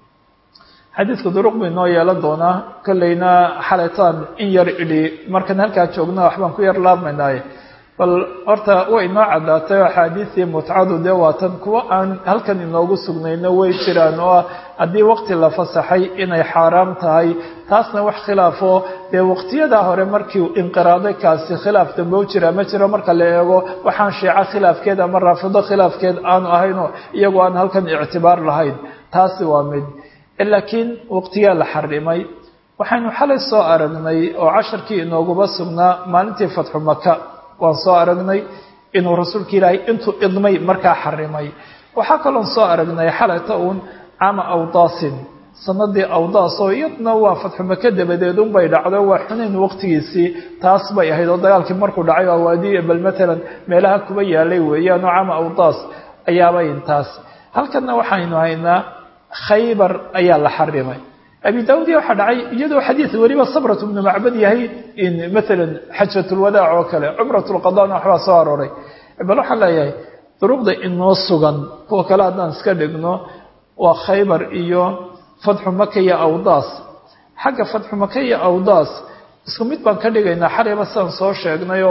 xadiidka duruq bay noo yeelan doonaa kolleyna xalaytaan in yar idhi markaan halkaa joogna waxbaan ku yar laabmaynaaye bal horta way inoo caddaatay axaadiistii mutcadu dee waatan kuwa aan halkan inoogu sugnayno way jiraan oo ah haddii waqti la fasaxay inay xaaraam tahay taasna wax khilaafo dee waqtiyadaa hore markii inqiraaday kaasi khilaaf dambe u jira ma jiro marka la eego waxaan shiico khilaafkeed ama raafido khilaafkeed aanu ahaynoo iyagoo aan halkan ictibaar lahayn taasi waa mid laakiin waqtiyaa la xarimay waxaynu xalay soo aragnay oo casharkii inooguba sugnaa maalintii fatxu maka waan soo aragnay inuu rasuulka ilaahay intuu idmay markaa xarimay waxaa kaloon soo aragnay xalayta uun caama awdaasin sanadii awdaas oo iyadna waa fatxu maka dabadeed unbay dhacdo waa xunayn waqtigiisii taas bay ahayd oo dagaalkii markuu dhacay oo awaadiya bal matalan meelaha kuba yaalay weeyaan oo caama awdaas ayaabay intaas halkanna waxaynu haynaa khaybar ayaa la xarimay abi daawud waxaa dhacay iyadoo xadiid weliba sabrat bnu macbad yahay maalan xajatulwadaac oo kale cumratulqadana waxbaa soo arooray bal waxaan leeyahay duruqda inoo sugan kuwa kale haddaan iska dhigno waa khaybar iyo fatxu maka iyo awdaas xagga fatxu maka iyo awdaas isku mid baan ka dhigaynaa xalayba sidaan soo sheegnay oo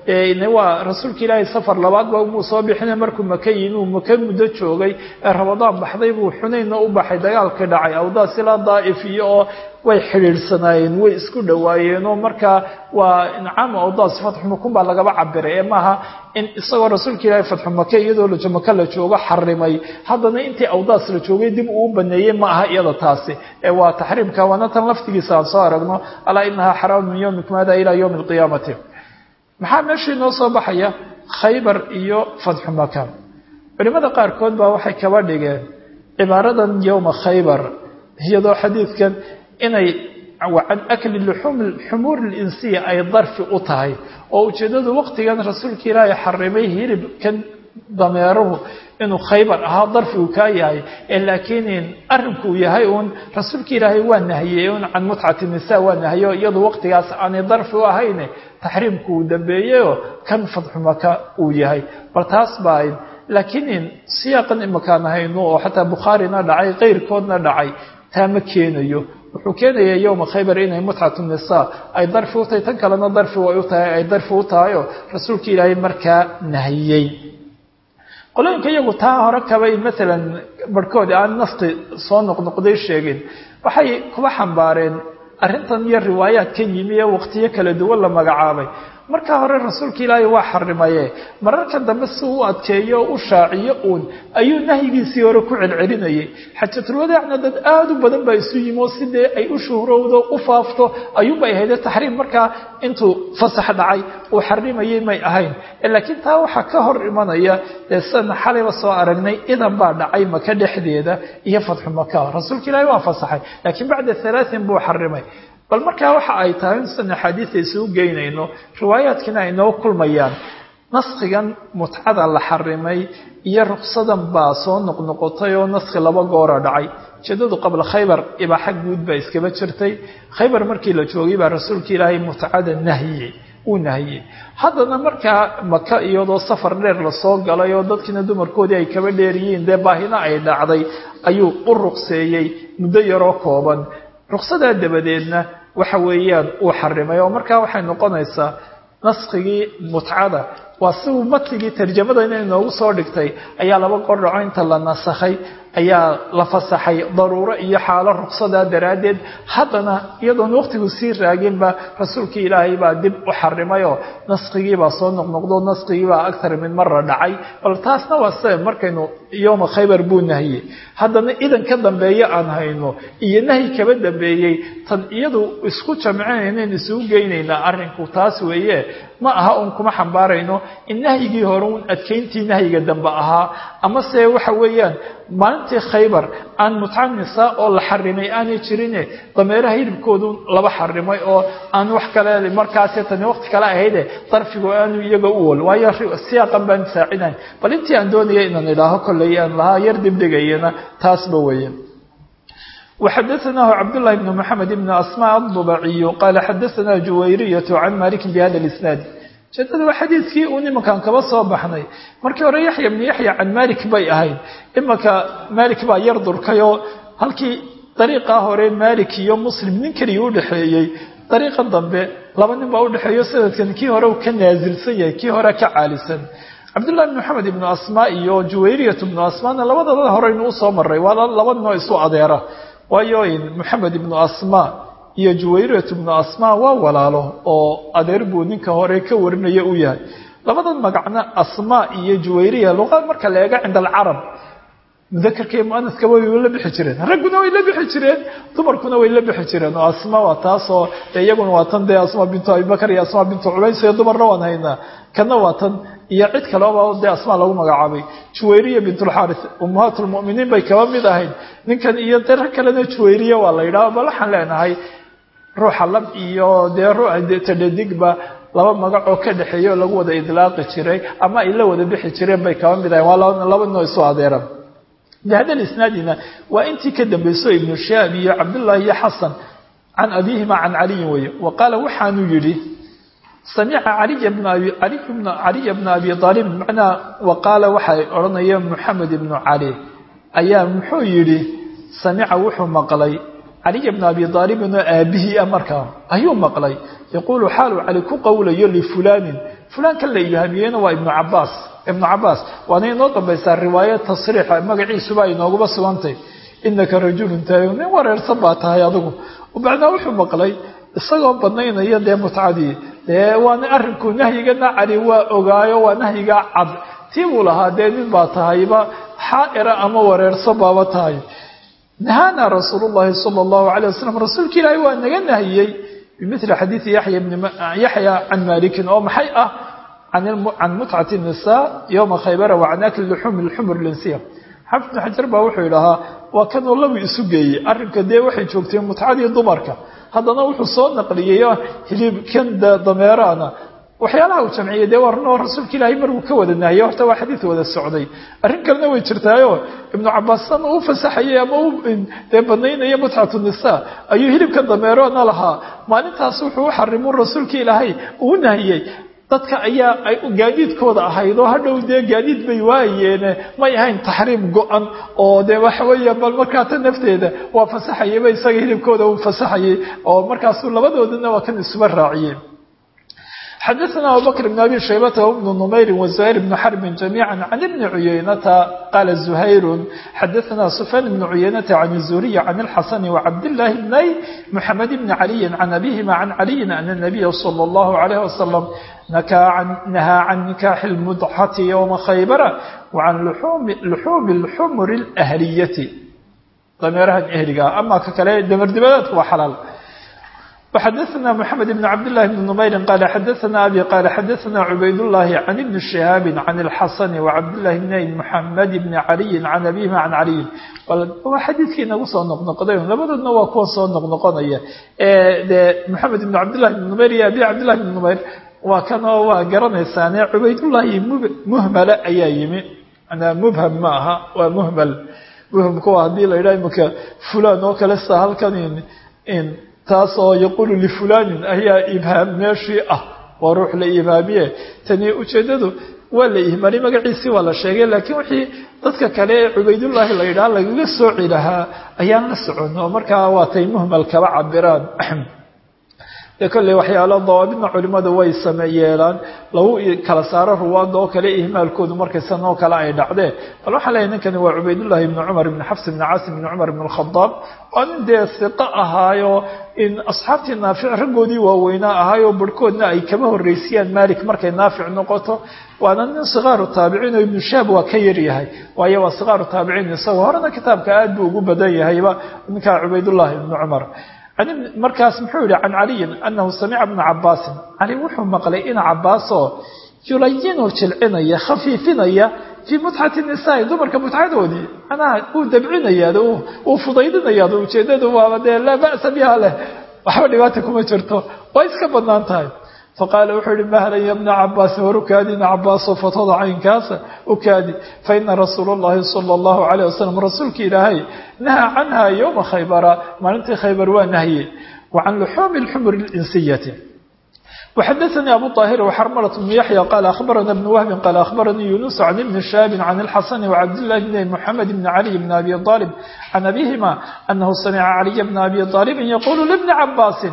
waa rasuulka ilaahay safar labaadba umuu soo bixina markuu maka yimi uu maka muddo joogay ee ramadaan baxday buu xunaynna u baxay dagaalkii dhacay awdaas ilaa daa'if iyo oo way xidhiidhsanaayeen way isku dhowaayeen oo markaa waa incaama awdaas fatxu makun baa lagaba cabiray ee maaha in isagoo rasuulka ilaahay fatxu make iyadoo maka la joogo xarimay haddana intii awdaas la joogay dib uu baneeyey ma aha iyada taasi ee waa taxriimka waana tan laftigiisa aan soo aragno alaa inahaa xaraamu min yowmikum hada ilaa yowmi alqiyaamati maxaa meeshii noo soo baxaya khaybar iyo fatxu maka culimada qaarkood baa waxay kaba dhigeen cibaaradan yowma khaybar iyadoo xadiidkan inay can akli xumuur linsiya ay darfi u tahay oo ujeeddadu waqtigan rasuulka ilaahay xarimay hilibkan dameeruhu inuu khaybar ahaa darfi uu kaa yahay ee laakiin arrinku uu yahay uun rasuulka ilaahay waa nahiyey un can mutcati nisa waa nahiye oo iyadu waqtigaas aanay darfi u ahayne taxriimku uu dambeeyeyoo kan fadxu maka uu yahay bal taas baa ayd laakiin siyaaqan imakaan hayno oo xataa bukhaarina dhacay keyrkoodna dhacay taa ma keenayo wuxuu keenayaa yowma khaybar inay mutcatu nisaa ay darfi u tahay tan kalena darfi way u tahay ay darfi u tahayoo rasuulka ilaahay markaa nahiyey qolooyinka iyagu taa hore kabay maalan barhkood aan nafti soo noqnoqday sheegin waxay kuba xambaareen arrintan iyo riwaayaadkan yimi ee waqtiyo kala duwan la magacaabay markaa hore rasuulka ilaahay waa xarimaye mararka dambe si u adkeeyo oo u shaaciyo uun ayuu nahyigiisii hore ku celcelinayay xajatulwadaacna dad aada u badan baa isu yimi oo sidee ay u shuhrowdo u faafto ayuunbay ahayde taxriim markaa intuu fasax dhacay uu xarimayay may ahayn laakiin taa waxaa ka hor imanaya dee sidana xalayba soo aragnay idan baa dhacay maka dhexdeeda iyo fatxu maka rasuulka ilaahay waa fasaxay laakiin bacda halaatin buu xarimay bal markaa waxa ay tahay insan axaadiida isugu geynayno riwaayaadkiina ay noo kulmayaan naskhigan mutcada la xarimay iyo ruqsadan baa soo noqnoqotay oo naskhi laba goora dhacay ujeedadu qabla khaybar ibaaxa guud baa iskaba jirtay khaybar markii la joogay baa rasuulka ilaahay mutcada nahiyey uu nahiyey haddana markaa maka iyadoo safar dheer lasoo galay oo dadkiina dumarkoodii ay kaba dheeriyiin dee baahina ay dhacday ayuu u ruqseeyey muddo yaroo kooban ruqsadaa dabadeedna waxa weeyaan uu xarimay oo markaa waxay noqonaysaa naskigii mutcada waa siuu matigii tarjamadana inoogu soo dhigtay ayaa laba qordhaco inta la nasakhay ayaa la fasaxay daruuro iyo xaalo ruqsadaa daraaddeed haddana iyadoon waqtigu sii raaginba rasuulkii ilaahay baa dib u xarimayoo naskigiibaa soo noqnoqdo naskigiibaa agar min mara dhacay bal taasna waa se markaynu yowma khaybar buu nahiyey haddana idan ka dambeeye aan hayno iyo nahyi kaba dambeeyey tan iyadu isku jamcinaynayn isugu geynaynaa arrinku taas weeye ma aha uun kuma xambaarayno in nahyigii hore uun adkayntii nahyiga dambe ahaa ama se waxa weeyaan maalintii khaybar aan mutca nisaa oo la xarimay aanay jirine dameeraha hilibkoodu laba xarimay oo aan wax kale markaasi tani waqti kale ahayde darfigu aanu iyaga u wol waayo siyaaqan baan saacidayn bal intii aan doonaya inaan idhaaho kolley aan lahaa yar dibdhigayana taasba weeye وxdثnah cبداللh بن محمد بن أسmاء الضبعي qال xdثna جuwayرية عن مالك بhda الإسناaد ujeedada waa xadiidkii uu nimankan kaba soo baxnay markii hore yaxya bnu yaxya can malik bay ahayd imanka malik baa yar durkayoo halkii dariiqaa hore malik iyo muslim nin keliya udhexeeyey dariiqa dambe laba nin baa udhexeeyo sanadkan kii hore uu ka naasilsan yahay kii hore ka caalisan cabdullahi bn maxamed ibnu asmaa iyo juwayriyat ibnu asmaana labadaba horeynu usoo maray waa laba ninoo isu adeera waayo moxamed ibnu asmaa iyo juwayriyat ibnu asmaa waa walaalo oo adeer buu ninka hore ka warinaya u yahay labadan magacna asmaa iyo juwayriya luqa marka la eego cinda alcarab mudakarka iyo muanaska way la bixi jireen ragguna way la bixi jireen dumarkuna way la bixi jireen oo asma waa taasoo iyaguna waa tan dee asma bintu abibakar iyo asma bintu cubays iyo dumarna waan haynaa kana waa tan iyo cid kaleba dee asmaa lagu magacaabay juwayriya bintulxaaris ummahaat lmuminiin bay kaba mid ahayd ninkan iyo dee rag kalena juwayriya waa la yidhaha bal waxaan leenahay ruuxa lab iyo dee ruuxatadhadigba laba magac oo ka dhexeeya oo lagu wada idlaaqi jiray ama ay la wada bixi jireen bay kaba mid ahayn waa laba ninoo isu adeeran bhada isnaadina waa intii ka dambayso ibnu shaab iyo cabdullaahi iyo xasan can abihima can caliyin weeye wa qaala waxaanuu yidhi samica caliya bna abi aalib macnaa wa qaala waxay odhanaya moxamed ibnu cali ayaa muxuu yidhi samica wuxuu maqlay caliya bna abi aalibin oo aabihii ah markaa ayuu maqlay yaquulu xaaluu cali ku qowlayo lifulaanin fulaankan la ibhaamiyeyna waa ibnu cabaas ibnu cabaas waana inoo dambaysaa riwaaya tasriixa magaciisuba inooguba sugantay inaka rajulun tahay nin wareersan baa tahay adigu bacdaa wuxuu maqlay isagoo banaynaya dee mutcadii dee waana arrinku nahyigana cali waa ogaayo waa nahyigaa cad tii buu lahaa dee nin baa tahayba xaa'ira ama wareerso baaba tahay nahaana rasuulu llahi sala allahu calay wasalam rasuulka ilaahi waa naga nahiyey bimili xadiidi yaxya yaxya can malikin oo maxay ah can mutcati nisa yowma khaybara wa can akli luxuumi lxumur linsiya xafid bnu xajar baa wuxuu idhahaa waa kanuu lagu isu geeyey arrinka dee waxay joogtay mutcadii dumarka haddana wuxuu soo naqliyey hilibkan dameeraana waxyaalaha uu jamciyey dee warnoo rasuulka ilaahay markuu ka wada nahiyey horta waa xadiid wada socday arrin kalena way jirtaayo ibnu cabaassan uu fasaxayey ama u dee banaynaya mutcatu nisa ayuu hilibka dameerana lahaa maalintaas wuxuu u xarimuu rasuulka ilaahay uu nahiyey dadka ayaa ay gaadiidkooda ahayd oo hadhow dee gaadiid bay waayeene may ahayn taxriim go-an oo dee waxa weeye bal markaa ta nafteeda waa fasaxayeyba isaga hilibkooda uu fasaxayey oo markaasuu labadoodana waa kan isuba raaciyeen xadaثna abubakr bn abi shaybata wbnu numayri waزuhayr bn xarbin jamiica can ibni cuyaynata qaala zuhayru xadaثna sufyaan bn cuyaynata can الzuriyi can اlxasani wcabdillaahi bnay muxamed bni caliyi can abihima can caliyin ana الnabiya salى اllahu عalayh wasalam nahaa can nikaaxi اlmudxati ywma khaybara wacan luxuumi اlxumur اlahliyati dameerahan ehliga ama ka kale damardibadeedku waa xalaal وxadثna mحamed بن cabd للh بن نmayri qal xadaثna abi qal xadaثna cubayd الlahi can ibni شihaabi can الxasan وcabdالlahi bn mحamed bn عaliyi can abihima can caliyin waa xadiidkii nagu soo noqnoqday labadoodna waa kuwa soo noqnoqonaya de mxamed ibn cabdالlahi بn نmayr iyo abi cabdالlahi بn نmayr waa kanoo waa garanaysaane cubaydullahi muhmala ayaa yimi mubham ma aha waa muhmal muhmka waa hadii la yidhaha imika fulan oo kale sa halkan taasoo yaquulu lifulanin ayaa ibhaam meeshii ah waa ruux la ibhaamiye tani ujeeddadu waa la ihmaanay magaciisii waa la sheegay laakiin wixii dadka kale ee cubaydullaahi la yidhaha lagaga sooci lahaa ayaan la socon oo markaa waatay muhmal kaba cabiraan dee kolley waxyaalo dawaabidna culimmadu way same yeelaan lagu kala saaro ruwaadda oo kale ihmaalkoodu markaysan oo kale ay dhacdeen bal waxaa leeyahy ninkani waa cubaydullahi ibni cumar ibni xafs ibni caasim ibni cumar ibn alkhadaab waa nin dee siqo ahaayo in asxaabtii naafic raggoodii waaweynaa ahaayo barhkoodna ay kaba horreysiyaan malik markay naafic noqoto waana nin sikaaru taabiciin oo ibnu shaab waa ka yar yahay waayo waa sikaaru taabiciin isagoo horena kitaabka aad buu ugu badan yahayba ninkaa cubaydullahi ibni cumar markaas muxuu yihi can caliyin anahu samica bna cabaasin cali wuxuu maqlay ina cabaasoo yulayinu jilcinaya khafiifinaya fii mutxati nisaai dumarka mutxadoodii manaha uu dabcinayaa uu fudaydinayaa ujeedadu waaba dee laa ba'sa biha leh waxba dhibaata kuma jirto waa iska badnaan tahay faqaala wuxuu yihi mahlan ya bna cabaasin war ukaadi ina cabaaso fatada caynkaasa ukaadi faina rasuula اllahi salى اllahu alayh wasalam rasuulka ilaahay nahaa canha yowma khaybara maalintii khaybar waa nahye wa can luxuumi اlxumur اlinsiyati وxadaثnي abu طاhir وxrmlة بن yaحyى qال أخbarna بن wهb qال أخbarnii yuنuس عن بن شhاب عن الxasن وcabdاللh بن محamed بن علي بن أbي طالب عن أbيهma أنه سمع علي بن أbي طالب يقول لبن عباس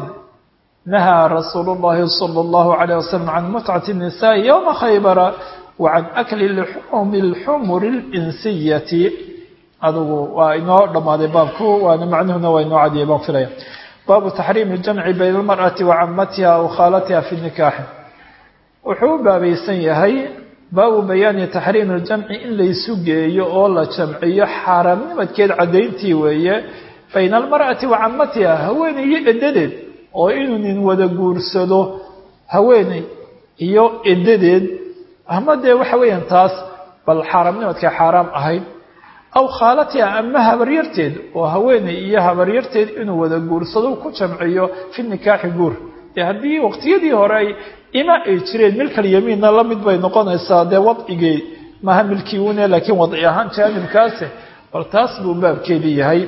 نهى رsuuل اللhi صلى الله عليه وسلم عن متعة النساء يومa khybر وعن أkل لحوم الxmر الإنسية adugu waa inoo dhamaaday baabku waana macnuhuna waa inoo cadiyay baan filaya baabu taxriimi اljamci bayna almar'ati wa camatiha aw khaalatiha fi nikaaxi wuxuu u baabaysan yahay baabu bayaani taxriimi اljamci in laysu geeyo oo la jamciyo xaaraamnimadkeed caddayntii weeye bayna almar'ati wa camatiha haweeney iyo edadeed oo inuu nin wada guursado haweeney iyo edadeed ama dee waxa weeyaan taas bal xaaraamnimadkay xaaraam ahayd aw khaalatiha ama habaryarteed oo haweeney iyo habaryarteed inuu wada guursado ku jamciyo fi nikaaxi guur dee haddii waqtiyadii hore ay ima ay jireen milkal yamiinna la mid bay noqonaysaa dee wadcigii maha milkii une laakiin wadci ahaan jaanibkaasi bal taas buu baabkeedii yahay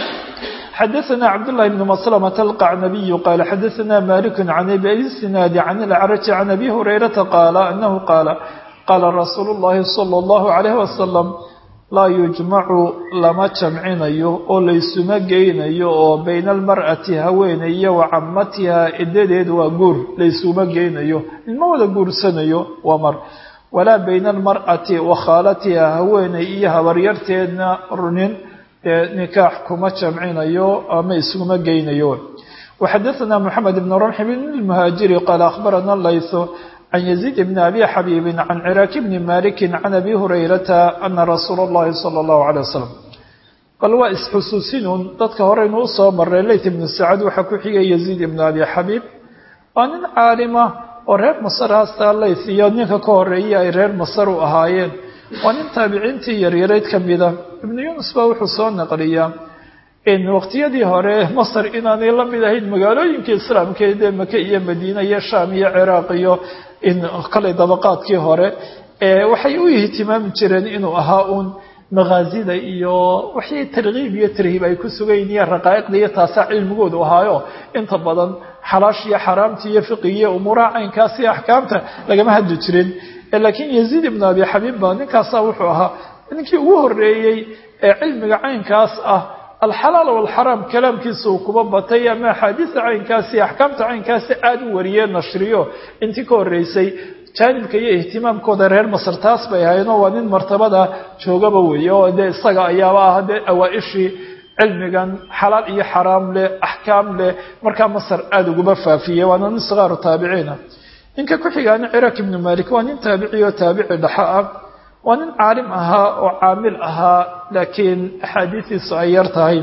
xadaثna cabdالlahi بn mslmة الqacnabiy qala xadaثna malik can abi sinaadi can اlacraji can abi hurayrata qaala anahu qaala qaala rasuulu الlahi salى الlahu عalayh wasalam laa yujmacu lama jamcinayo oo laysuma geynayo oo bayna almar'ati haweeney iyo wa camatiha iddadeed waa guur laysuma geynayo inma wada guursanayo waa mar walaa bayna almar'ati wa khaalatiha haweeney iyo habaryarteedna nin dee nikaax kuma jamcinayo ama isuma geynayo waxadaثna moxamed ibn ramx bn lmuhaajiri qaala akhbarana laytho can yaziid bn abi xabiibi can ciraaki bni maliki can abi hurayrata ana rasuula اllahi salى اllahu alيه wasalam bal waa isxusuusinuun dadka horeynu usoo maray leyt ibnu sacad waxaa ku xigay yaziid ibn abi xabiib waa nin caalima oo reer masar haastaa leyth iyo ninka ka horeeya ay reer masar u ahaayeen waa nin taabiciintii yaryarayd ka mida ibnu yunus baa wuxuu soo naqliyaa in waqtiyadii hore masar inaanay la mid ahayn magaalooyinka islaamkeed ee maka iyo madiina iyo shaam iyo ciraaq iyo in kale dabaqaadkii hore waxay u ihtimaami jireen inuu ahaa uun makaazida iyo waxay tarkiib iyo tarhiib ay ku sugayn iyo raqaa'iqda iyo taasaa cilmigoodu ahaayo inta badan xalaash iyo xaraamta iyo fiqiga iyo umuuraha caynkaas iyo axkaamta lagama hadli jirin laakiin yaziid ibnu abi xabiib ba ninkaasaa wuxuu ahaa ninkii ugu horeeyey ee cilmiga caynkaas ah alxalaal walxaraam kalaamkiisa uu kuba batay ama axaadiista caynkaasi axkaamta caynkaasi aada u wariyee nashriyo intii ka horreysay jaanibka iyo ihtimaamkooda reer masar taas bay ahaydoo waa nin martabada joogaba weeye oo dee isaga ayaaba ah dee awaa-ishii cilmigan xalaal iyo xaraam leh axkaam leh markaa masar aada uguma faafiyey waana nin sikaaru taabiciina ninka ku xigaana ciraaq ibnu malik waa nin taabici oo taabici dhaxo ah waa nin caalim ahaa oo caamil ahaa laakiin axaadiistiisu ay yar tahay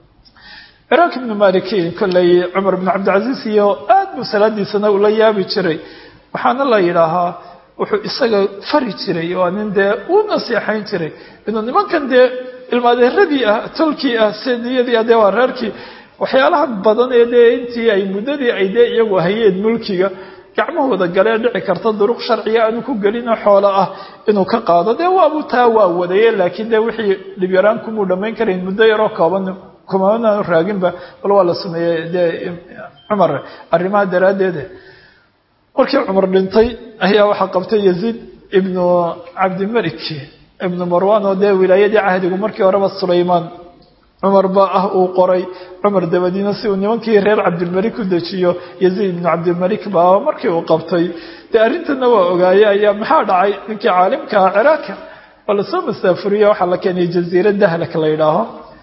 ciraaq ibnu maliki kolley cumar ibnu cabdilcasiis iyo aad buu salaadiisana ula yaabi jiray waxaana la yidhaahaa wuxuu isaga fari jiray waa nin dee uu nasiixayn jiray inuu nimankan dee ilmaadeeradii ah tolkii ah sediyadii ah dee waa reerkii waxyaalaha badan ee dee intii ay muddadii ay dee iyagu hayeen mulkiga gacmahooda galee dhici karta duruq sharciga aanu ku gelino xoolo ah inuu ka qaado dee waabu taa waa wadaye laakiin dee wixii dhibyaraan kumuu dhammayn karayn muddo yaroo kooban kumaanaanu raaginba bal waa la sameeyey dee cumar arrimaha daraaddeede markii cumar dhintay ayaa waxaa qabtay yaziid ibnu cabdimalik ibnu marwan oo dee wilaayadii cahdigu markii horeba sulaymaan cumar baa ah uu qoray cumar dabadiina si uu nimankii reer cabdilmalik u dejiyo yaziid ibnu cabdilmalik baa markii uu qabtay dee arrintana waa ogaaye ayaa maxaa dhacay ninkii caalimkaa ciraaka oo lasoo masaafuriye waxaa la keenay jaziira dahlak la yidhaaho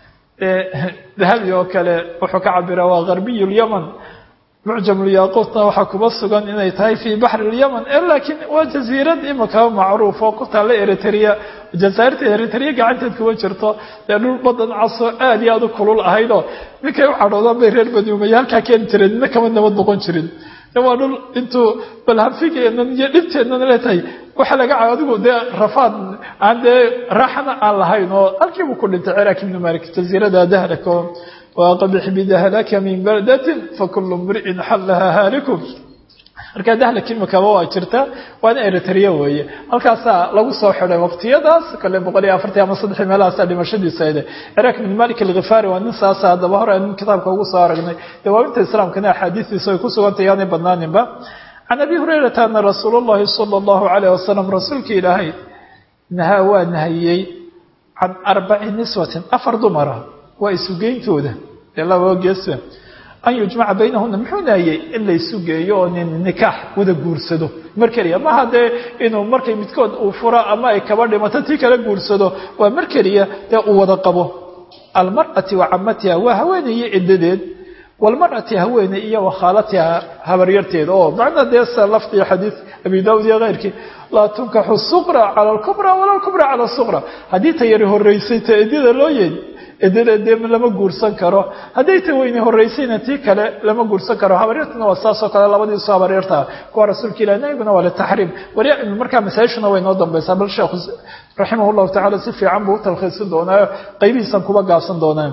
dahabi oo kale wuxuu ka cabiraa waa garbiy lyaman mucjamulyaquutna waxaa kuba sugan inay tahay fii baxri lyaman laakiin waa jaziirad imika macruuf oo ku taalla eritrea jazaairta eritrea gacanteed kuma jirto dee dhul badan casoo aad iyo aad u kulul ahaydoo ninkay u cadhoodaan bay reer bani umaya halkaa keeni jireen nina kama nabad noqon jirin waa dhul intuu balhabfigeenan iyo dhibteennan leetahay waxaa laga caa adigu dee rafaad aan dee raaxana aan lahayn oo halkiibuu ku dhintay ciraaq ibnu malik jaziirada dahlak oo waaqabix bidahlaka min baldatin fakulu mri'in xallaha haalikum markaa dahlak imikaba waa jirta waana eritrea weeye halkaasaa lagu soo xiday waqtiyadaas kale boqol iyo afartan ama saddexii meelahaasaa dhimashadiisa ayde ciraaq ibn malik alkhifaari waa nin saasa haddaba hore aan kitaabka ugu soo aragnay dawaabinta islaamkana axaadiistiisa ay ku sugantay yaanay badnaaninba can abi hurayrata ana rasuul llahi sala allahu calayh wasalam rasuulka ilaahay nahaa waa nahayey can arbaci niswatin afar dumara waa isugeyntooda dee laba geesba an yujmaca baynahuna muxuu nahayey in laysu geeyo oo nin nikaax wada guursado mar keliya maha dee inuu markay midkood uu furo ama ay kaba dhimato tii kala guursado waa mar keliya dee uu wada qabo almar'ati wa camatiha waa haweenayo ciddadeed walmar'ati haweeney iyo wakhaalatiha habaryarteeda oo macnaa dee sa laftii xadiid abi daawud iyo keyrkii laa tunkaxu suqra cala alkubra wala alkubra cala suqra haddii ta yari horeysay ta edyada loo yeed edada dee lama guursan karo hadday ta weyne horeysayna tii kale lama guursan karo habaryartuna waa saasoo kale labadiisu habaryarta kuwa rasuulka ilah nabiguna waa litaxriim wali markaa masaajishuna way noo dambaysaa bal sheekhu raximah llahu tacala si fiican buu u talkhiisin doonaayo qaybihiisan kuba gaabsan doonaan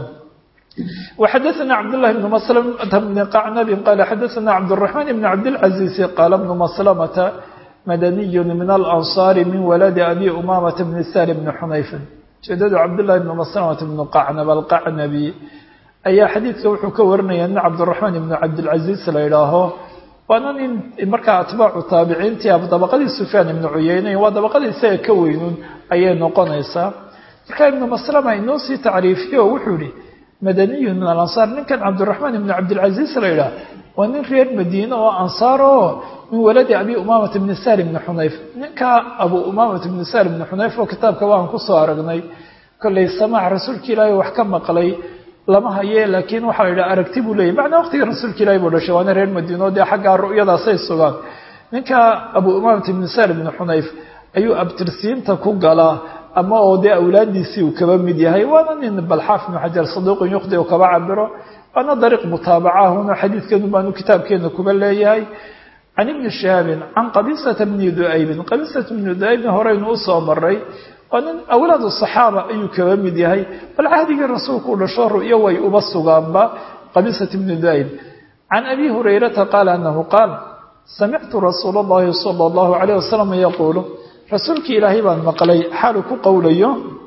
وxadثna cبdاللh بن مسلمة بن qacnb qال xadثna cبدالرحمن بن cبدالعزيز qال بن مسلمة مdني من الأنصار من ولد أbي أمامة بن سال بن xنayف ujeedadu cabdاللahi بن مسلمة بن qacnb الqacنبي ayaa xadiidka wuxuu ka warinaya nin cabdالرحمن بن cabdالعزيز la idhaaho waana nin markaa atbaacu taabiciintii dabaqadii سufyaan iبن cuyeyne waa dabaqadii isaga ka weynun ayay noqonaysaa markaa ibnu maslama inoo sii tacriifiye oo wuxuu yihi madaniyun min alansaar ninkan cabdiraxmaan ibnu cabdilcaziiz la yidhaah waa nin reer madiine oo ansaar oo min waladi abi umaamata bni sahl bni xunayf ninka abu umaamata bni sahl bni xunayf oo kitaabka waan kusoo aragnay kollay samaac rasuulka ilaahay wax ka maqlay lama haye laakiin waxaa la yidhaha aragti buu leeyahy macnaa waqtiga rasuulka ilahi buu dhashay waana reer madiino dee xaggaa ru'yadaasay sugaan ninka abu umaamata bni sahl bni xunayf ayuu abtirsiinta ku galaa ama oo dee awlaadiisii uu kaba mid yahay waana nin balxaaf ibnu xajar saduuqun yukhdi u kaba cabiro waana dariiq mutaabacahuna xadiidkeenu baanu kitaabkeena kuba leeyahay can ibni shihaabin can qabisata bni duaybin qabisata bni duaybin horeynu usoo maray waa nin awlaad saxaaba ayuu kaba mid yahay bal cahdigii rasuulku u dhasho ru'yo way uba sugaanba qabisata bni duayb can abi hurayrata qaala anahu qaal samictu rasuula allahi sala allahu calayh wasalam yaquulu rasuulkii ilaahay baan maqlay xaalu ku qowlayo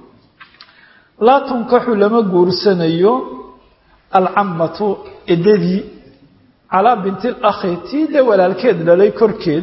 laa tunkaxu lama guursanayo alcammatu edadii calaa binti lakhi tii dee walaalkeed dhalay korkeed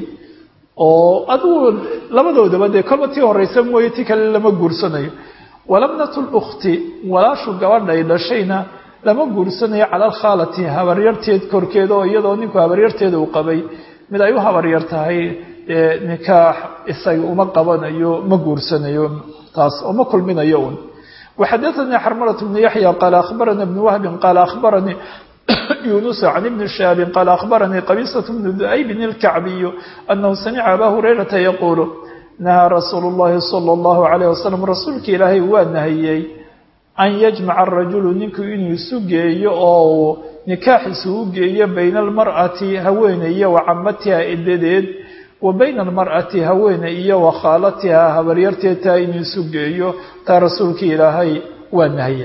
oo adigu labadoodaba dee kolba tii horeysa mooye ti kale lama guursanayo walabnatu lukhti walaashu gabadhay dhashayna lama guursanayo cala alkhaalati habaryarteed korkeed oo iyadoo ninku habaryarteeda uu qabay mid ay u habaryar tahay nikaax isaga uma qabanayo ma guursanayo taas oo ma kulminayo un وxadثnي xrmلة بن يحيى qال أخبرnي بن وهب qال أخبرني يونس عن بن شهاب qال أخبرني قبيصة بن ذؤيب الكعبي أنه سمع أbا هريرةa يقول نهى رsuuل اللhi صلى الله عليه وسلم rasuulka ilaahay waa nahiyey أn يجمع الرaجuل ninku inuu isu geeyo oo nikaaxiisa u geeyo bayna الmarأaةi haweeneye وacamatiha edadeed wa bayna almar'ati haweene iyo wa khaalatihaa habaryarteedtaa inuu isu geeyo taa rasuulka ilaahay waa nahiye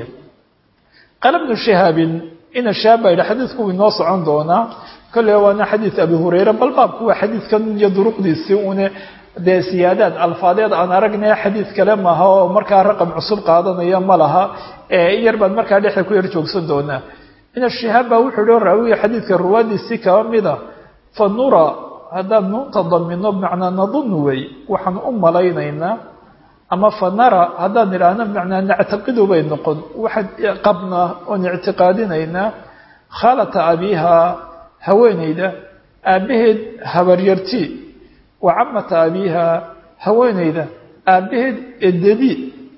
qaala bnu shihaabin ina shihaab baa yidhi xadiidku wuu inoo socon doonaa kolle waana xadiid abi hureyre bal baabku waa xadiidkan iyo duruqdiisii une dee siyaadaad alfaadeed aan aragnay xadiid kale maaha oo markaa raqam cusub qaadanaya ma laha ee in yar baan markaa dhexda ku yar joogsan doonaa ina shihaab baa wuxuu yihi raawiya xadiidka ruwaadiisii kaba mida fa nura haddaan nuunta damino bimacnaa nadunnu wey waxaan u malaynaynaa ama fa nara haddaan idhaahno bimacnaa nactaqidu bay noqon waxaan qabnaa oon ictiqaadinaynaa khaalata abiihaa haweeneyda aabbaheed habaryarti wa camata abiihaa haweeneyda aabbaheed edadi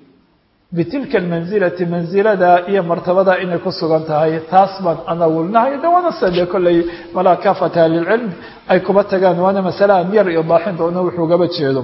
bitilka almansilati mansilada iyo martabada inay ku sugan tahay taas baan anawulnahay de waana sade kolley malaa kaafata ahlilcilm ay kuba tagaan waana masale aan yar idaaxin doono wuxuugaba jeedo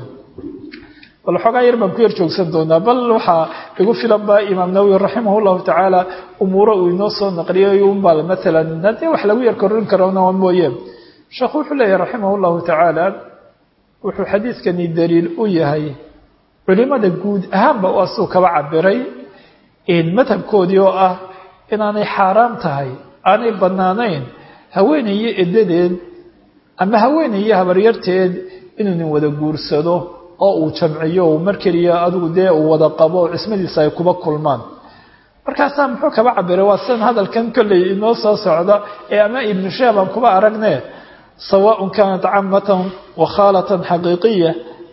bal xoogaa yar baan ku yar joogsan doonaa bal waxaa igu filan ba imaam nawowi raximah llahu tacaala umuuro uu inoo soo naqliyay unbaa maalan haddii wax lagu yar korin karona mooye sheekhu wuxuu leeyahy raximah llahu tacaala wuxuu xadiidkani daliil u yahay culimada guud ahaanba waa suu kaba cabiray madhabkoodii oo ah inaanay xaaraam tahay aanay bannaanayn haweenayo edadeed ama haweenayo habaryarteed inuu nin wada guursado oo uu jamciyo uu mar keliya adigu dee uu wada qabo oo cismadiisa ay kuba kulmaan markaasaa muxuu kaba cabiray waa sidan hadalkan kolley inoo soo socda ee ama ibnu shaab aan kuba aragne sawaaء kanat camatan wa khaalatan xaqiiqiya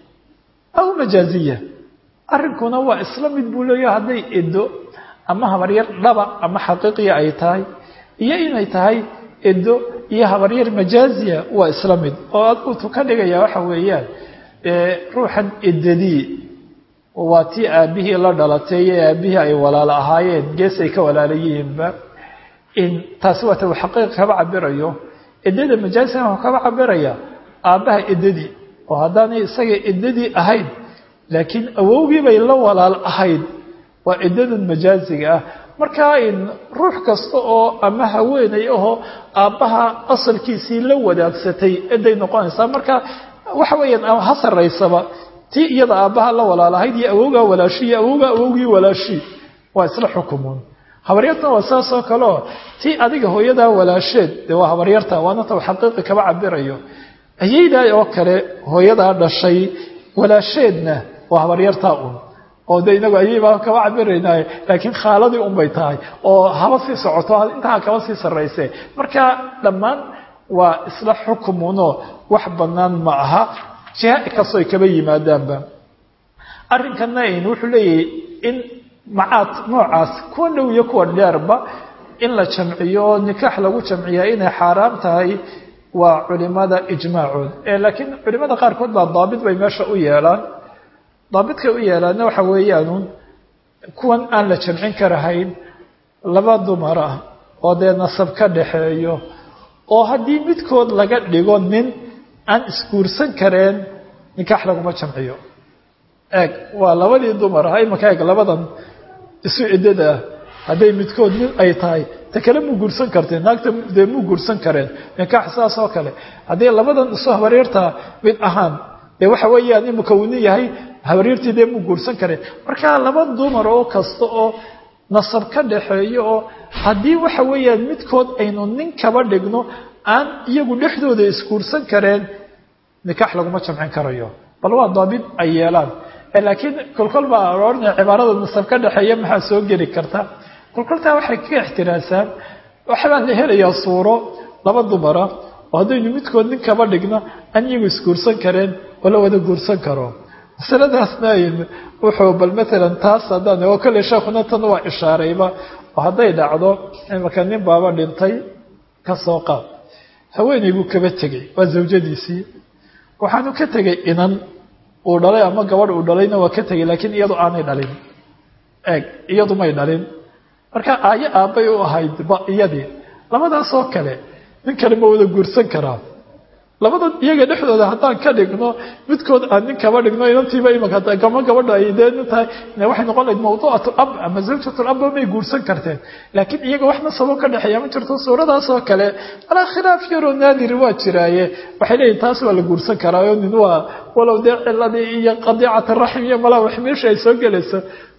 aw majaaziya arrinkuna waa isla mid buu leeyahay hadday edo ama habaryar dhaba ama xaqiiqiya ay tahay iyo inay tahay edo iyo habaryar majaaziya waa isla mid oo adguutu ka dhigaya waxa weeyaan ruuxan edadii waa tii aabihii la dhalatay ee aabihii ay walaalo ahaayeen gees ay ka walaala yihiinba taasi waata uu xaqiiqa kaba cabirayo edada majaaziga wuxuu kaba cabiraya aabbaha edadii oo haddaanay isaga eddadii ahayn laakiin awowgii bay la walaal ahayd waa eddadan majaaziga ah markaa ruux kasta oo ama haweenay ahoo aabbaha asalkiisii la wadaagsatay eday noqonaysaa marka waxa weeyaan ha saraysaba tii iyada aabbaha la walaal ahayd iyo awowgaa walaashi iyo awowgaa awowgii walaashi waa isla xukumun habaryartana waa saas oo kaleo tii adiga hooyadaa walaasheed dee waa habaryarta waana ta xaqiiqi kaba cabirayo ayaydaa oo kale hooyadaa dhashay walaasheedna waa habaryartaa un oo de inagu ayaybaa kaba cabiraynaaye laakiin khaaladii unbay tahay oo haba sii socoto intaa kaba sii sarrayse marka dhammaan waa isla xukumunoo wax bannaan ma aha jiha kastoy kaba yimaadaanba arrinkanna wuxuu leeyahay in macaad noocaas kuwa dhow iyo kuwa dheerba in la jamciyo oo nikaax lagu jamciyaa inay xaaraam tahay waa culimada ijmaacood laakiin culimada qaarkood baa daabit bay meesha u yeelaan daabitkay u yeelaanna waxa weeyaanuun kuwan aan la jamcin karahayn laba dumar ah oo dee nasab ka dhaxeeyo oo haddii midkood laga dhigo nin aan isguursan kareen nikaax laguma jamciyo eeg waa labadii dumar ah imaka eeg labadan isu ciddada ah hadday midkood nin ay tahay ta kale muu guursan karteen naagta dee muu guursan kareen nikaax saas oo kale haddii labadan isu habaryartaa mid ahaan dee waxa weeyaan imika uu nin yahay habaryartii dee muu guursan kareen marka laba dumar oo kasta oo nasab ka dhaxeeyo oo haddii waxa weeyaan midkood aynu nin kaba dhigno aan iyagu dhexdooda isguursan kareen nikaax laguma jamcin karayo bal waa daabit ay yeelaan laakiin kolkol baa oranaya cibaarada nasab ka dhexeeya maxaa soo geli karta kolkoltaa waxay ka ixtiraasaan waxbaa la helayaa suuro laba dumara oo haddaynu midkood nin kaba dhigno aan iyagu isguursan kareen oo la wada guursan karo masaladaasna wuxuu bal maalan taas haddaan oo kale sheekuna tan waa ishaarayba oo hadday dhacdo imaka nin baaba dhintay ka soo qaad haweeney buu kaba tegey waa zawjadiisii waxaanu ka tegay inan uu dhalay ama gabadh uu dhalayna waa ka tegay laakiin iyadu aanay dhalin eeg iyadu may dhalin marka aayo aabbay u ahayd ba iyadii labadaasoo kale nin kale ma wada guursan karaa labada iyaga dhexdooda haddaan ka dhigno midkood aan nin kaba dhigno inantiiba imaka gama gabadha ay dee nin tahay waxay noqon lahayd mawduucat ab ama zawjat abba may guursan karteen laakiin iyaga wax nasabo ka dhexeeya ma jirto suuradaasoo kale alaa khilaaf yaroo naadiri waa jiraaye waxay leeyihin taas waa la guursan karaayo nin waa walow dee ciladii iyo qadiicat raxim iyo malaa wax meesha ay soo gelayso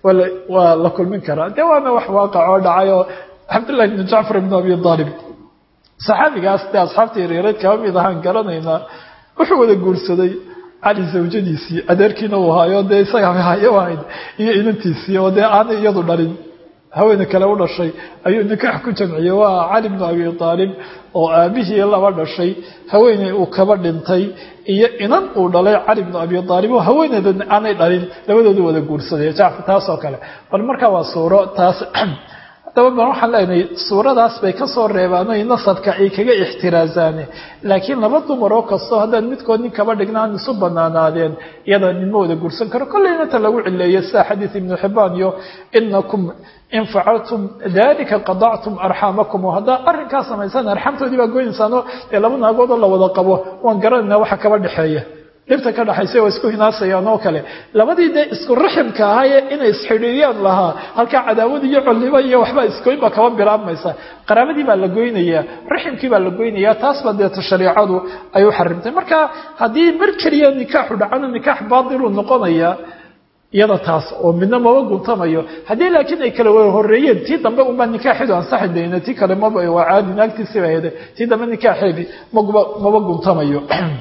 waa la kulmin karaa dee waana wax waaqac oo dhacay oo cabdullahi ibnu jacfar ibnu abi aalib saxaabigaas dee asxaabta yareereed kaba mid ahaan garanaynaa wuxuu wada guursaday cali zawjadiisii adeerkiina uu haayo dee isaga hayo ahayd iyo inantiisii oo dee aanay iyadu dhalin haweene kale u dhashay ayuu nikaax ku jamciyey waa cali bnu abi aalib oo aabihii laba dhashay haweeney uu kaba dhintay iyo inan uu dhalay cali bnu abi aalib oo haweeneeda aanay dhalin labadoodu wada guursaday jacfar taas oo kale bal markaa waa suuro taas haddaba bal waxaan leenahay suuradaas bay ka soo reebaanay nasabka ay kaga ixtiraasaane laakiin laba dumar oo kastoo haddaan midkood nin kaba dhigna aan isu banaanaadeen iyada ninma wada guursan karo kolleyna ta lagu cileeyo sida xadiid ibnu xibaan iyo inakum in facaltum dalika qadactum arxaamakum oo haddaa arrinkaa samaysaan arxaamtoodii baa goynaysaano dee laba naagoodoo la wada qabo waan garanaynaa waxa kaba dhexeeya dhibta ka dhaxaysa waa isku hinaasayaan oo kale labadii dee isku raximka ahaayee inay isxidhiiriyaan lahaa halkaa cadaawad iyo colliba iyo waxbaa isgoyn baa kaba bilaabmaysa qaraabadii baa la goynayaa raximkii baa la goynayaa taas baa deeta shareicadu ay u xarimtay marka haddii mar keliya nikaaxu dhacana nikaax baatiluu noqonayaa iyada taas oo midna maba guntamayo haddii laakiin ay kala wada horeeyeen tii dambe unbaa nikaaxeedu ansaxi dayna tii kale maba waa caadi naagtiisiba hede tii dambe nikaaxeedi magba maba guntamayo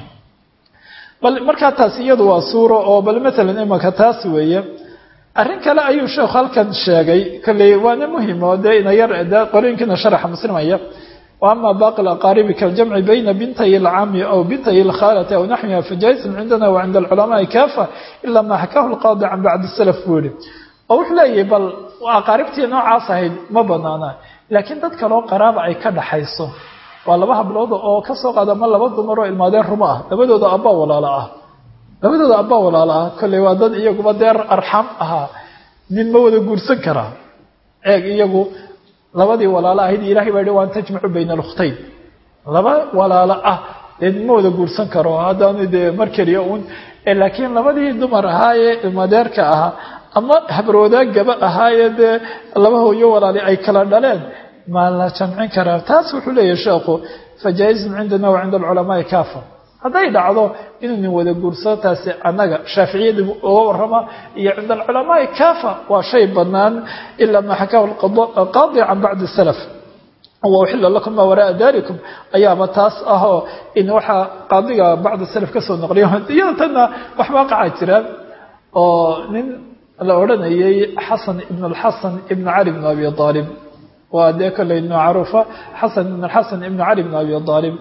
bal markaa taas iyadu waa suuro oo bal maalan imaka taas weeye arrin kale ayuu sheekhu halkan sheegay kolley waana muhim oo dee ina yar de qorooyinkiina sharaxa muslimaya wa ama baaqi alaqaaribi kaljamci bayna bintay alcami aw bintay alkhaalati aw naxwiha fajaisun cindana wa cinda alculamaai kaafa ila ma xakahu lqaadi can bacdi salaf buu yihi oo wuxuu leeyahay bal aqaaribtii noocaas ahayd ma banaana laakiin dad kaloo qaraaba ay ka dhaxayso waa laba hablood oo ka soo qaada ma laba dumar oo ilmaadeen rumo ah labadooda abbaa walaalo ah labadooda abbaa walaalo ah kolley waa dad iyaguba deer arxam ahaa nin ma wada guursan karaa eeg iyagu labadii walaalo ahayd ilaahay baa yihi waan tajmacu bayna alkhtayn laba walaalo ah dee nin ma wada guursan karo haddaanu dee mar keliya uun laakiin labadii dumar ahaayee ilmadeerka ahaa ama habarwadaagaba ahaayee dee laba hooyo walaali ay kala dhaleen ma la jamcin karaa taas wuxuu leeyahay sheekhu fajaa-izun cindana wa cinda alculamaai kaafa hadday dhacdo inuu nin wada guursado taasi annaga shaaficiyada uga warrama iyo cinda alculamaai kaafa waa shay bannaan ilaa maa xakaahu alqaadi can bacdi salaf wauxila lakum maa waraaa dalikum ayaaba taas ahoo in waxaa qaadiga bacdi salaf ka soo noqliya iyada tanna wax waaqaca jiraan oo nin la odhanayay xasan ibn alxasan ibn cali bn abi aalib waa dee kolley macruufa xasan ibn xasan ibn cali bn abi aalib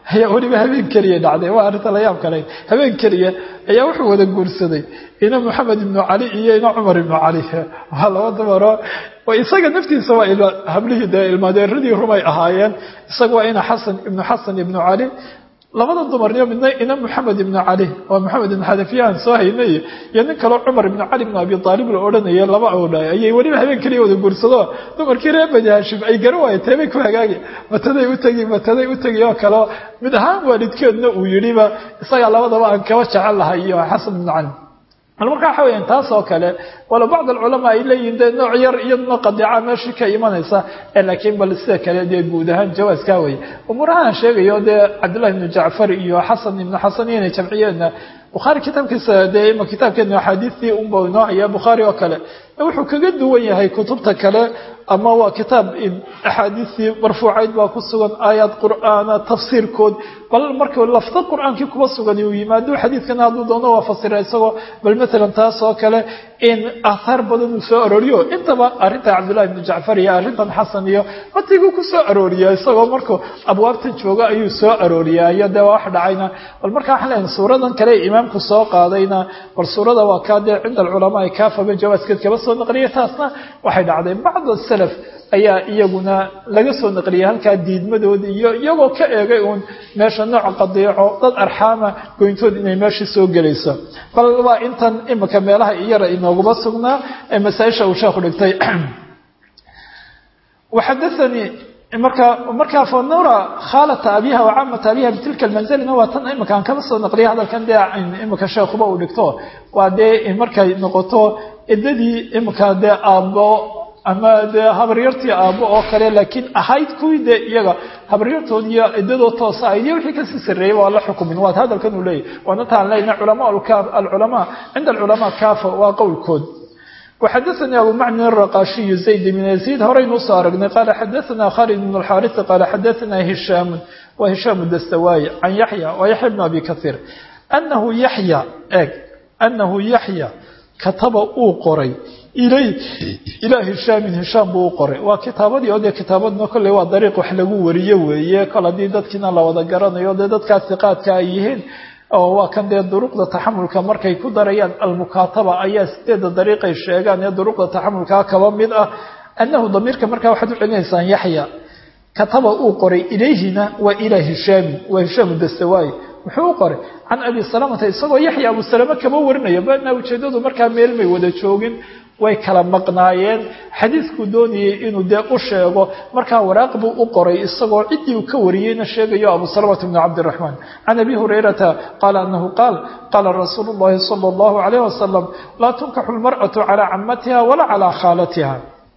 ayaa weliba habeen keliya dhacday waa arrinta la yaab kale habeen keliya ayaa wuxuu wada guursaday ina moxamed ibnu cali iyo ina cumar ibnu cali waa laba dumaro isaga naftiisa waa hablihii dee ilmaadeeradii rumay ahaayeen isaga waa ina xasan ibnu xasan ibnu cali labada dumarniyo midna ina moxamed ibnu cali waa moxamed ibnu xanafiyahan soo haynay iyo nin kaleo cumar ibnu cali ibnu abi aalib la odhanaya laba awdha ayay weliba habeen keliya wada guursado dumarkii reer bani hashim ay garan waayeen teebay ku hagaagi mataday u tegi mataday u tegi oo kaleo mid ahaan waalidkeedna uu yidhiba isagaa labadaba aan kaba jecel lahay iyo xasan ibnu cali bal marka waxa weyaan taas oo kale walo bacd alculamaa ay leeyihin dee nooc yar iyaduna qadiica meeshii ka imanaysa laakiin bal sida kale dee guud ahaan jawaaskaa weye umuurahaan sheegayo dee cabdillahi ibnu jacfar iyo xasan ibnu xasan inay jamciyeenna bukhaari kitaabkiisa dee ima kitaabkeena axaadiistii unba inoo haya bukhaari oo kale wuxuu kaga duwan yahay kutubta kale ama waa kitaab axaadiistii marfuucayd baa ku sugan aayaad qur'aana tafsiirkood bal marka lafta qur'aankii kuba sugan uu yimaado xadiidkana hadduu doono waa fasira isagoo bal maalan taas oo kale in aathaar badan uu soo arooriyo intaba arrinta cabdullahi ibnu jacfar iyo arrintan xasan iyo matiguu ku soo arooriya isagoo markuu abwaabtan jooga ayuu soo arooriyaa iyo dee wax dhacayna bal marka waxaan leeyahay suuradan kale imaamku soo qaadayna bal suurada waa kaa dee cinda alculamaa kaafaba jawaaskeed kaba soo naqliyay taasna waxay dhacday bacd salaf ayaa iyaguna laga soo naqliyay halkaa diidmadoodi iyo iyagoo ka eegay uun meesha nooc qadiico dad arxaama goyntood inay meesha soo gelayso bal waa intan imika meelaha iyara inooguma sugnaa ee masaaisha uu sheekhu dhigtay waxadaanii marka markaa fanura khaalata abiha wa caamata abiha bitilka almanzalina waa tan imika aan kaba soo naqliyay hadalkan dee imika sheekhuba uu dhigto waa dee markay noqoto idadii imika dee aabbo ama dee habaryartii aabbo oo kale laakiin ahayd kuwii dee iyaga habaryartood iyo idadoo toosa ahayd iyo wixii kasii sarreeyey waa la xukumin waad hadalkan uu leeyahy waana taan leyna culamaa alculamaa cinda alculamaa kaafa waa qowlkood وxadثnي abu mcن الرqاشhiي زayd بن يزيد horeynuu soo aragnay qال xadثna khالد بن الxاrث qال xadثna هiشhاm wa هiشhاm الdstawاي عan yaحyى wa yaحyى بن abi kaثيir أنhu yaحyى eg أنhu yaحyى kataba uu qoray ilaa hishaamin hishaam buu u qoray waa kitaabadii oo dee kitaabadna kolley waa dariiq wax lagu wariyo weeye kol haddii dadkiina la wada garanayo dee dadkaa hiqaadka ay yihiin oo waa kan dee duruqda taxamulka markay ku darayaan almukaataba ayaa sideeda dariiqay sheegaan ee duruqda taxamulkaa kaba mid ah annahu damiirka markaa waxaad u celinaysaan yaxya kataba uu qoray ilayhina waa ilaa hishaamin waa hishaamu dastawaayi muxuu u qoray can abi salamata isagoo yaxya abu salame kama warinaya baana ujeedadu markaa meel may wada joogin way kala maqnaayeen xadiidkuu doonayay inuu dee u sheego markaa waraaq buu u qoray isagoo ciddii uu ka wariyeyna sheegayo abu salamata bni cabdiraxmaan can abi hurayrata qaala anahu qaal qaala rasuulu llahi sala allahu calayh wasalam laa tunkaxu lmar'atu calaa camatiha walaa calaa khaalatiha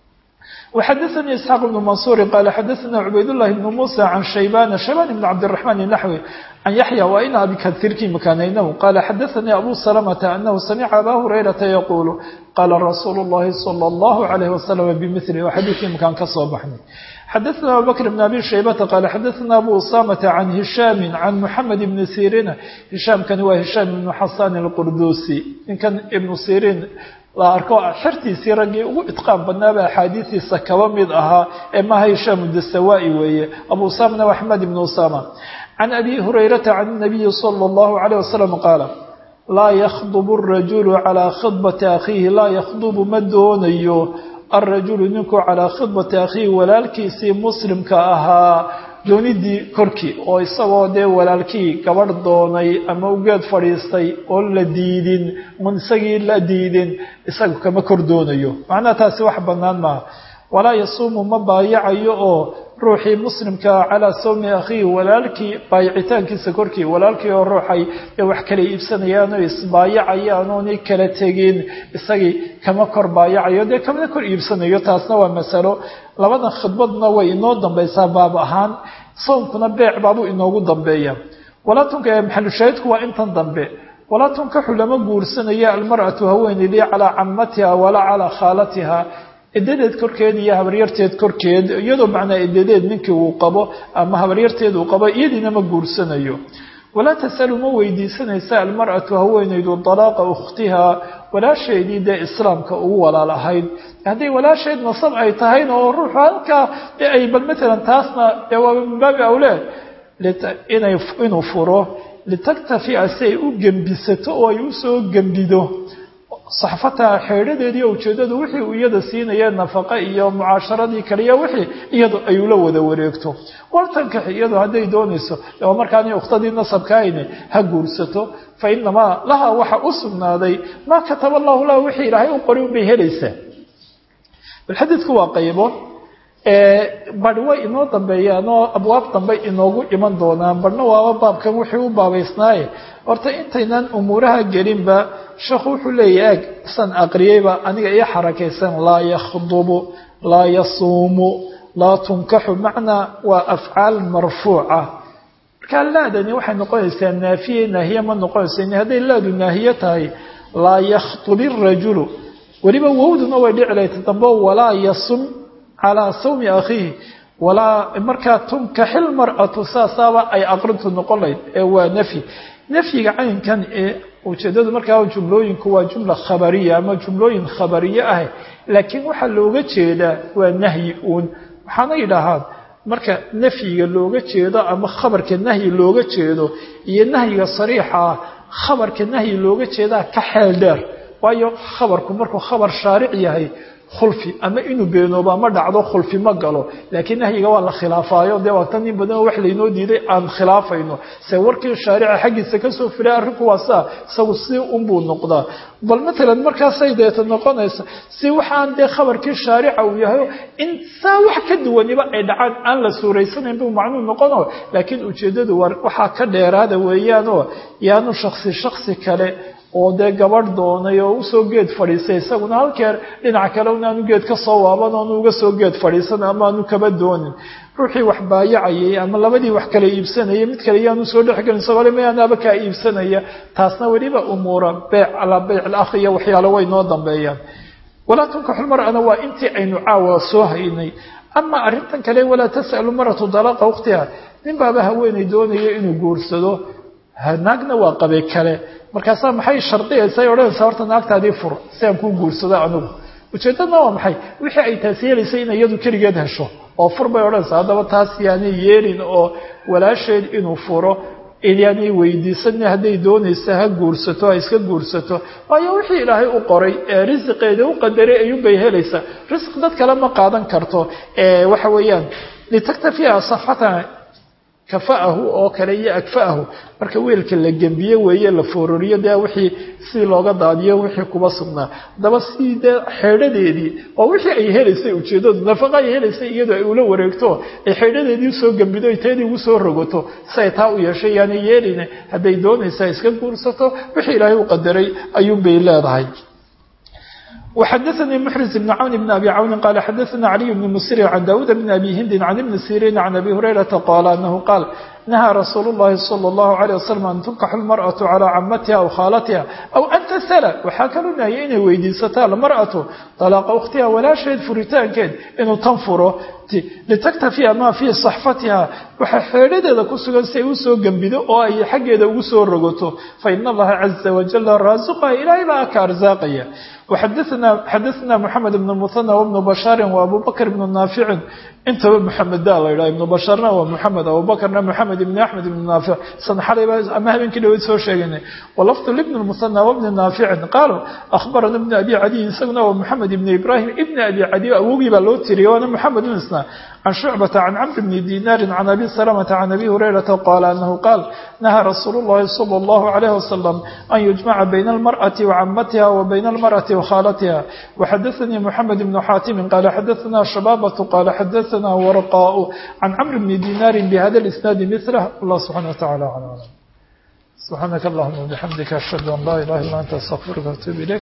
وxadثnي isxاaq بن maنصuر qال xadثna cubaydاللahi بن muسى عan shaybاn shaybاn بن cabdالرحمن النحوي عan yaحyى wa in abi kaثيrkii makaanaynahu qala xadثnي abu سلمة أنhu samca abا هurayرaةa yqul qala rasuul الlahi صلى الله عليه وسلم bmثl waa xadiidkii makaan ka soo baxnay xadثna abu bكر بن abi shaybةa qال xadثna abu usamة عan هishاm عan mحamed بn sيrيn hishaamkani waa hishaam بن xasan الqurdusi ninkan ibn sيrيn la arko xertiisii raggii ugu idqaan badnaaba axaadiistiisa kaba mid ahaa ee maha hishaam dasawaai weeye abu usamana wa axmed ibn usama can abi hurayrata can nabiyi sala allahu calayh wasalam qaala laa yakhdubu arajulu calaa khidbati akhiihi laa yakhdubu ma doonayo alrajulu ninku calaa khidbati akhiihi walaalkiisii muslimka ahaa doonidii korkii oo isagoo dee walaalkii gabadh doonay ama ugeed fadhiistay oo la diidin un isagii la diidin isaga kama kor doonayo macnaha taasi wax bannaan maaha walaa yasuumu ma baayacayo oo ruuxii muslimkaa calaa sawmi akhiihi walaalkii baayicitaankiisa korkii walaalkii oo ruuxay ee wax kala iibsanayaan oo isbaayacayaan oonay kala tegin isagii kama kor baayacayo dee kamana kor iibsanayo taasna waa masalo labadan khidbadna way inoo dambaysaa baab ahaan soomkuna beec baabuu inoogu dambeeya walaa tunka maxalushaahidku waa intan dambe walaa tunkaxu lama guursanayo almar'atu haweeneydii calaa camatiha walaa calaa khaalatiha edadeed korkeed iyo habaryarteed korkeed iyadoo macnaa edadeed ninkii uu qabo ama habaryarteed uu qabo iyadiina ma guursanayo walaa tasalu ma weydiisanaysa almar'atu haweenaydu dalaaqa ukhtiha walaasheedii dee islaamka ugu walaal ahayd hadday walaasheed nasab ay tahayna oo ruuxu halkaa ay bal matalan taasna dee waaba min baabi awleed inay inuu furo litaktafi'a si ay u gembisato oo ay usoo gembido saxfataha xeedhadeedii o ujeeddadu wixii uu iyada siinaya nafaqa iyo mucaasharadii kaliya wixii iyadu ay ula wada wareegto wartankax iyadu hadday doonayso oo markaani ukhtadii nasabkaayne ha guursato fa inamaa laha waxa u sugnaaday maa kataba allahu laha wixii ilaahay u qori unbay helaysaa bal xadiidku waa qaybo bari way inoo dambeeyaanoo abwaab dambe inoogu iman doonaan barhna waaba baabkan wixii u baabaysnaaye horta intaynan umuuraha gelinba sheekhu wuxuu leeyahy eg san aqriyeyba aniga iyo xarakaysan laa yakhdubu laa yasuumu laa tunkaxu macnaa waa afcaal marfuuca markaa laadani waxay noqonaysaa naafiye naahiye ma noqonaysa hadday laadu naahiye tahay laa yakhdubi rajulu weliba wowduna way dhici lahayd dambe walaa yasum calaa sawmi akhiihi walaa markaa tunkaxil mar'atu saasaaba ay aqrintu noqon lahayd ee waa nafyi nafyiga caynkan ee ujeedadu markaa jumlooyinku waa jumla khabariya ama jumlooyin khabariye ah laakiin waxaa looga jeedaa waa nahyi uun waxaana yidhaahaan marka nafyiga looga jeedo ama khabarka nahyi looga jeedo iyo nahyiga sariixa ah khabarka nahyi looga jeedaa ka xeel dheer waayo khabarku markuu khabar shaaric yahay khulfi ama inuu beenooba ma dhacdo khulfi ma galo laakiin nahyiga waa la khilaafaayo dee waa tan in badanoo wax laynoo diiday aan khilaafayno se warkii shaarica xaggiisa kasoo filay arrinku waa saa isagu si unbuu noqdaa bal matalan markaasay deeta noqonaysa si waxaan dee khabarkii shaarica uu yahay in saa wax ka duwaniba ay dhacaan aan la suuraysanayn buu macnuu noqono laakiin ujeeddadu waa waxaa ka dheeraada weeyaanoo yaanu shaksi shaksi kale oo dee gabadh doonay oo usoo geed fadhiisay isaguna halkeer dhinac kale inaanu geed ka soo waaban oonu uga soo geed fadhiisan ama aanu kaba doonin ruuxii wax baayacayay ama labadii wax kala iibsanayay mid kale yaanu soo dhexgelin isagoo le mayaanaaba kaa iibsanaya taasna weliba umuura beyc calaa beyc alakh iyo waxyaalo way noo dambeeyaan walaa tunkaxu lmar'ana waa intii aynu caawa soo haynay ama arrintan kale walaa tas'alu maratu dalaaqa waqtiha nin baaba haweenay doonaya inuu guursado naagna waa qabe kale markaasaa maxay shardiyaysa ay odhanaysaa horta naagtaadii fur si aan kuu guursado anigu ujeeddadna waa maxay wixii ay taas yeelaysay in iyadu keligeed hesho oo fur bay odhanaysaa haddaba taas yaanay yeelin oo walaasheed inuu furo yaanay weydiisan hadday doonaysa ha guursato ha iska guursato waayo wixii ilaahay u qoray ee risiqeeda u qadaray ayuunbay helaysaa risq dad kale ma qaadan karto waxa weeyaan litaktafiha safatan kafa'ahu oo kale iyo agfa'ahu marka weelka la gembiye weeye la foororiyo dee wixii si looga daadiyo wixii kuba sugnaa haddaba si dee xeedhadeedii oo wixii ay helaysay ujeeddadu nafaqa ay helaysay iyadoo ay ula wareegto ay xeedhadeedii usoo gembido ay teedii ugu soo rogato si ay taa u yeeshay yaani yeelina hadday doonaysaa iska guursato wixii ilaahay u qadaray ayuunbay leedahay وxdثnي محرز بن cون بن أbي cون qال xdثna علي بن مسر عن داود بن أbي هند عن بن سيrين عن أbي هريرةa qال أنه qال نهى رsuuل اللhi صلى الله عليه وسلم أن تنkax المرأة على cmتها أو khاalتها أو أn تsل waxaa kaloo nahya inay weydiisato المرأة طلاqa أkhtiha walaasheed furitaankeed inuu tan furo litaktafiya ma fii صaxfatiha waxa xeedhadeeda ku sugan si ay usoo gembido oo ay xaggeeda ugu soo rogato faإن الlaha عزa وaجل raaزqha ilaahay baa ka arزaaqaya xadثna محamed بن المثنى وبن بشhاaر وأbو بكر بن ناaفع intaba محameda la ydhaha iبن بشhاarna waa محamed abuبكرna محamed بن أحmed بن ناaفع san xalayba ama habeenkii dhaweyd soo sheegaynay وlفظ لبن المثنى وبن ناaفع qاalوا أخبرna بن أbي عadي isaguna waa محamed بن إبراهيم بن أbي عadي awogii baa loo tiriyay waana محamed isna عن شعبة عن cمر بن ديناr عن أbي سلمة عن أbي هريرةa qال أنه qاal نهى رsuuل اللhi صلى الله عليه وسلم أن يجمعa بين المرأة وcمتها وبين المرأة وkhاalتها وxdثني محمد بن xاtم qال xdثna شhبابة qال xdثna ورقاء عن cمر بن ديناr بhda الإسناaد مثله الله سبحانه وتعالى على سبحانك اللهم وبحمدك أشهد أن لا إله إلا أنت استغفرك وأتوب إليك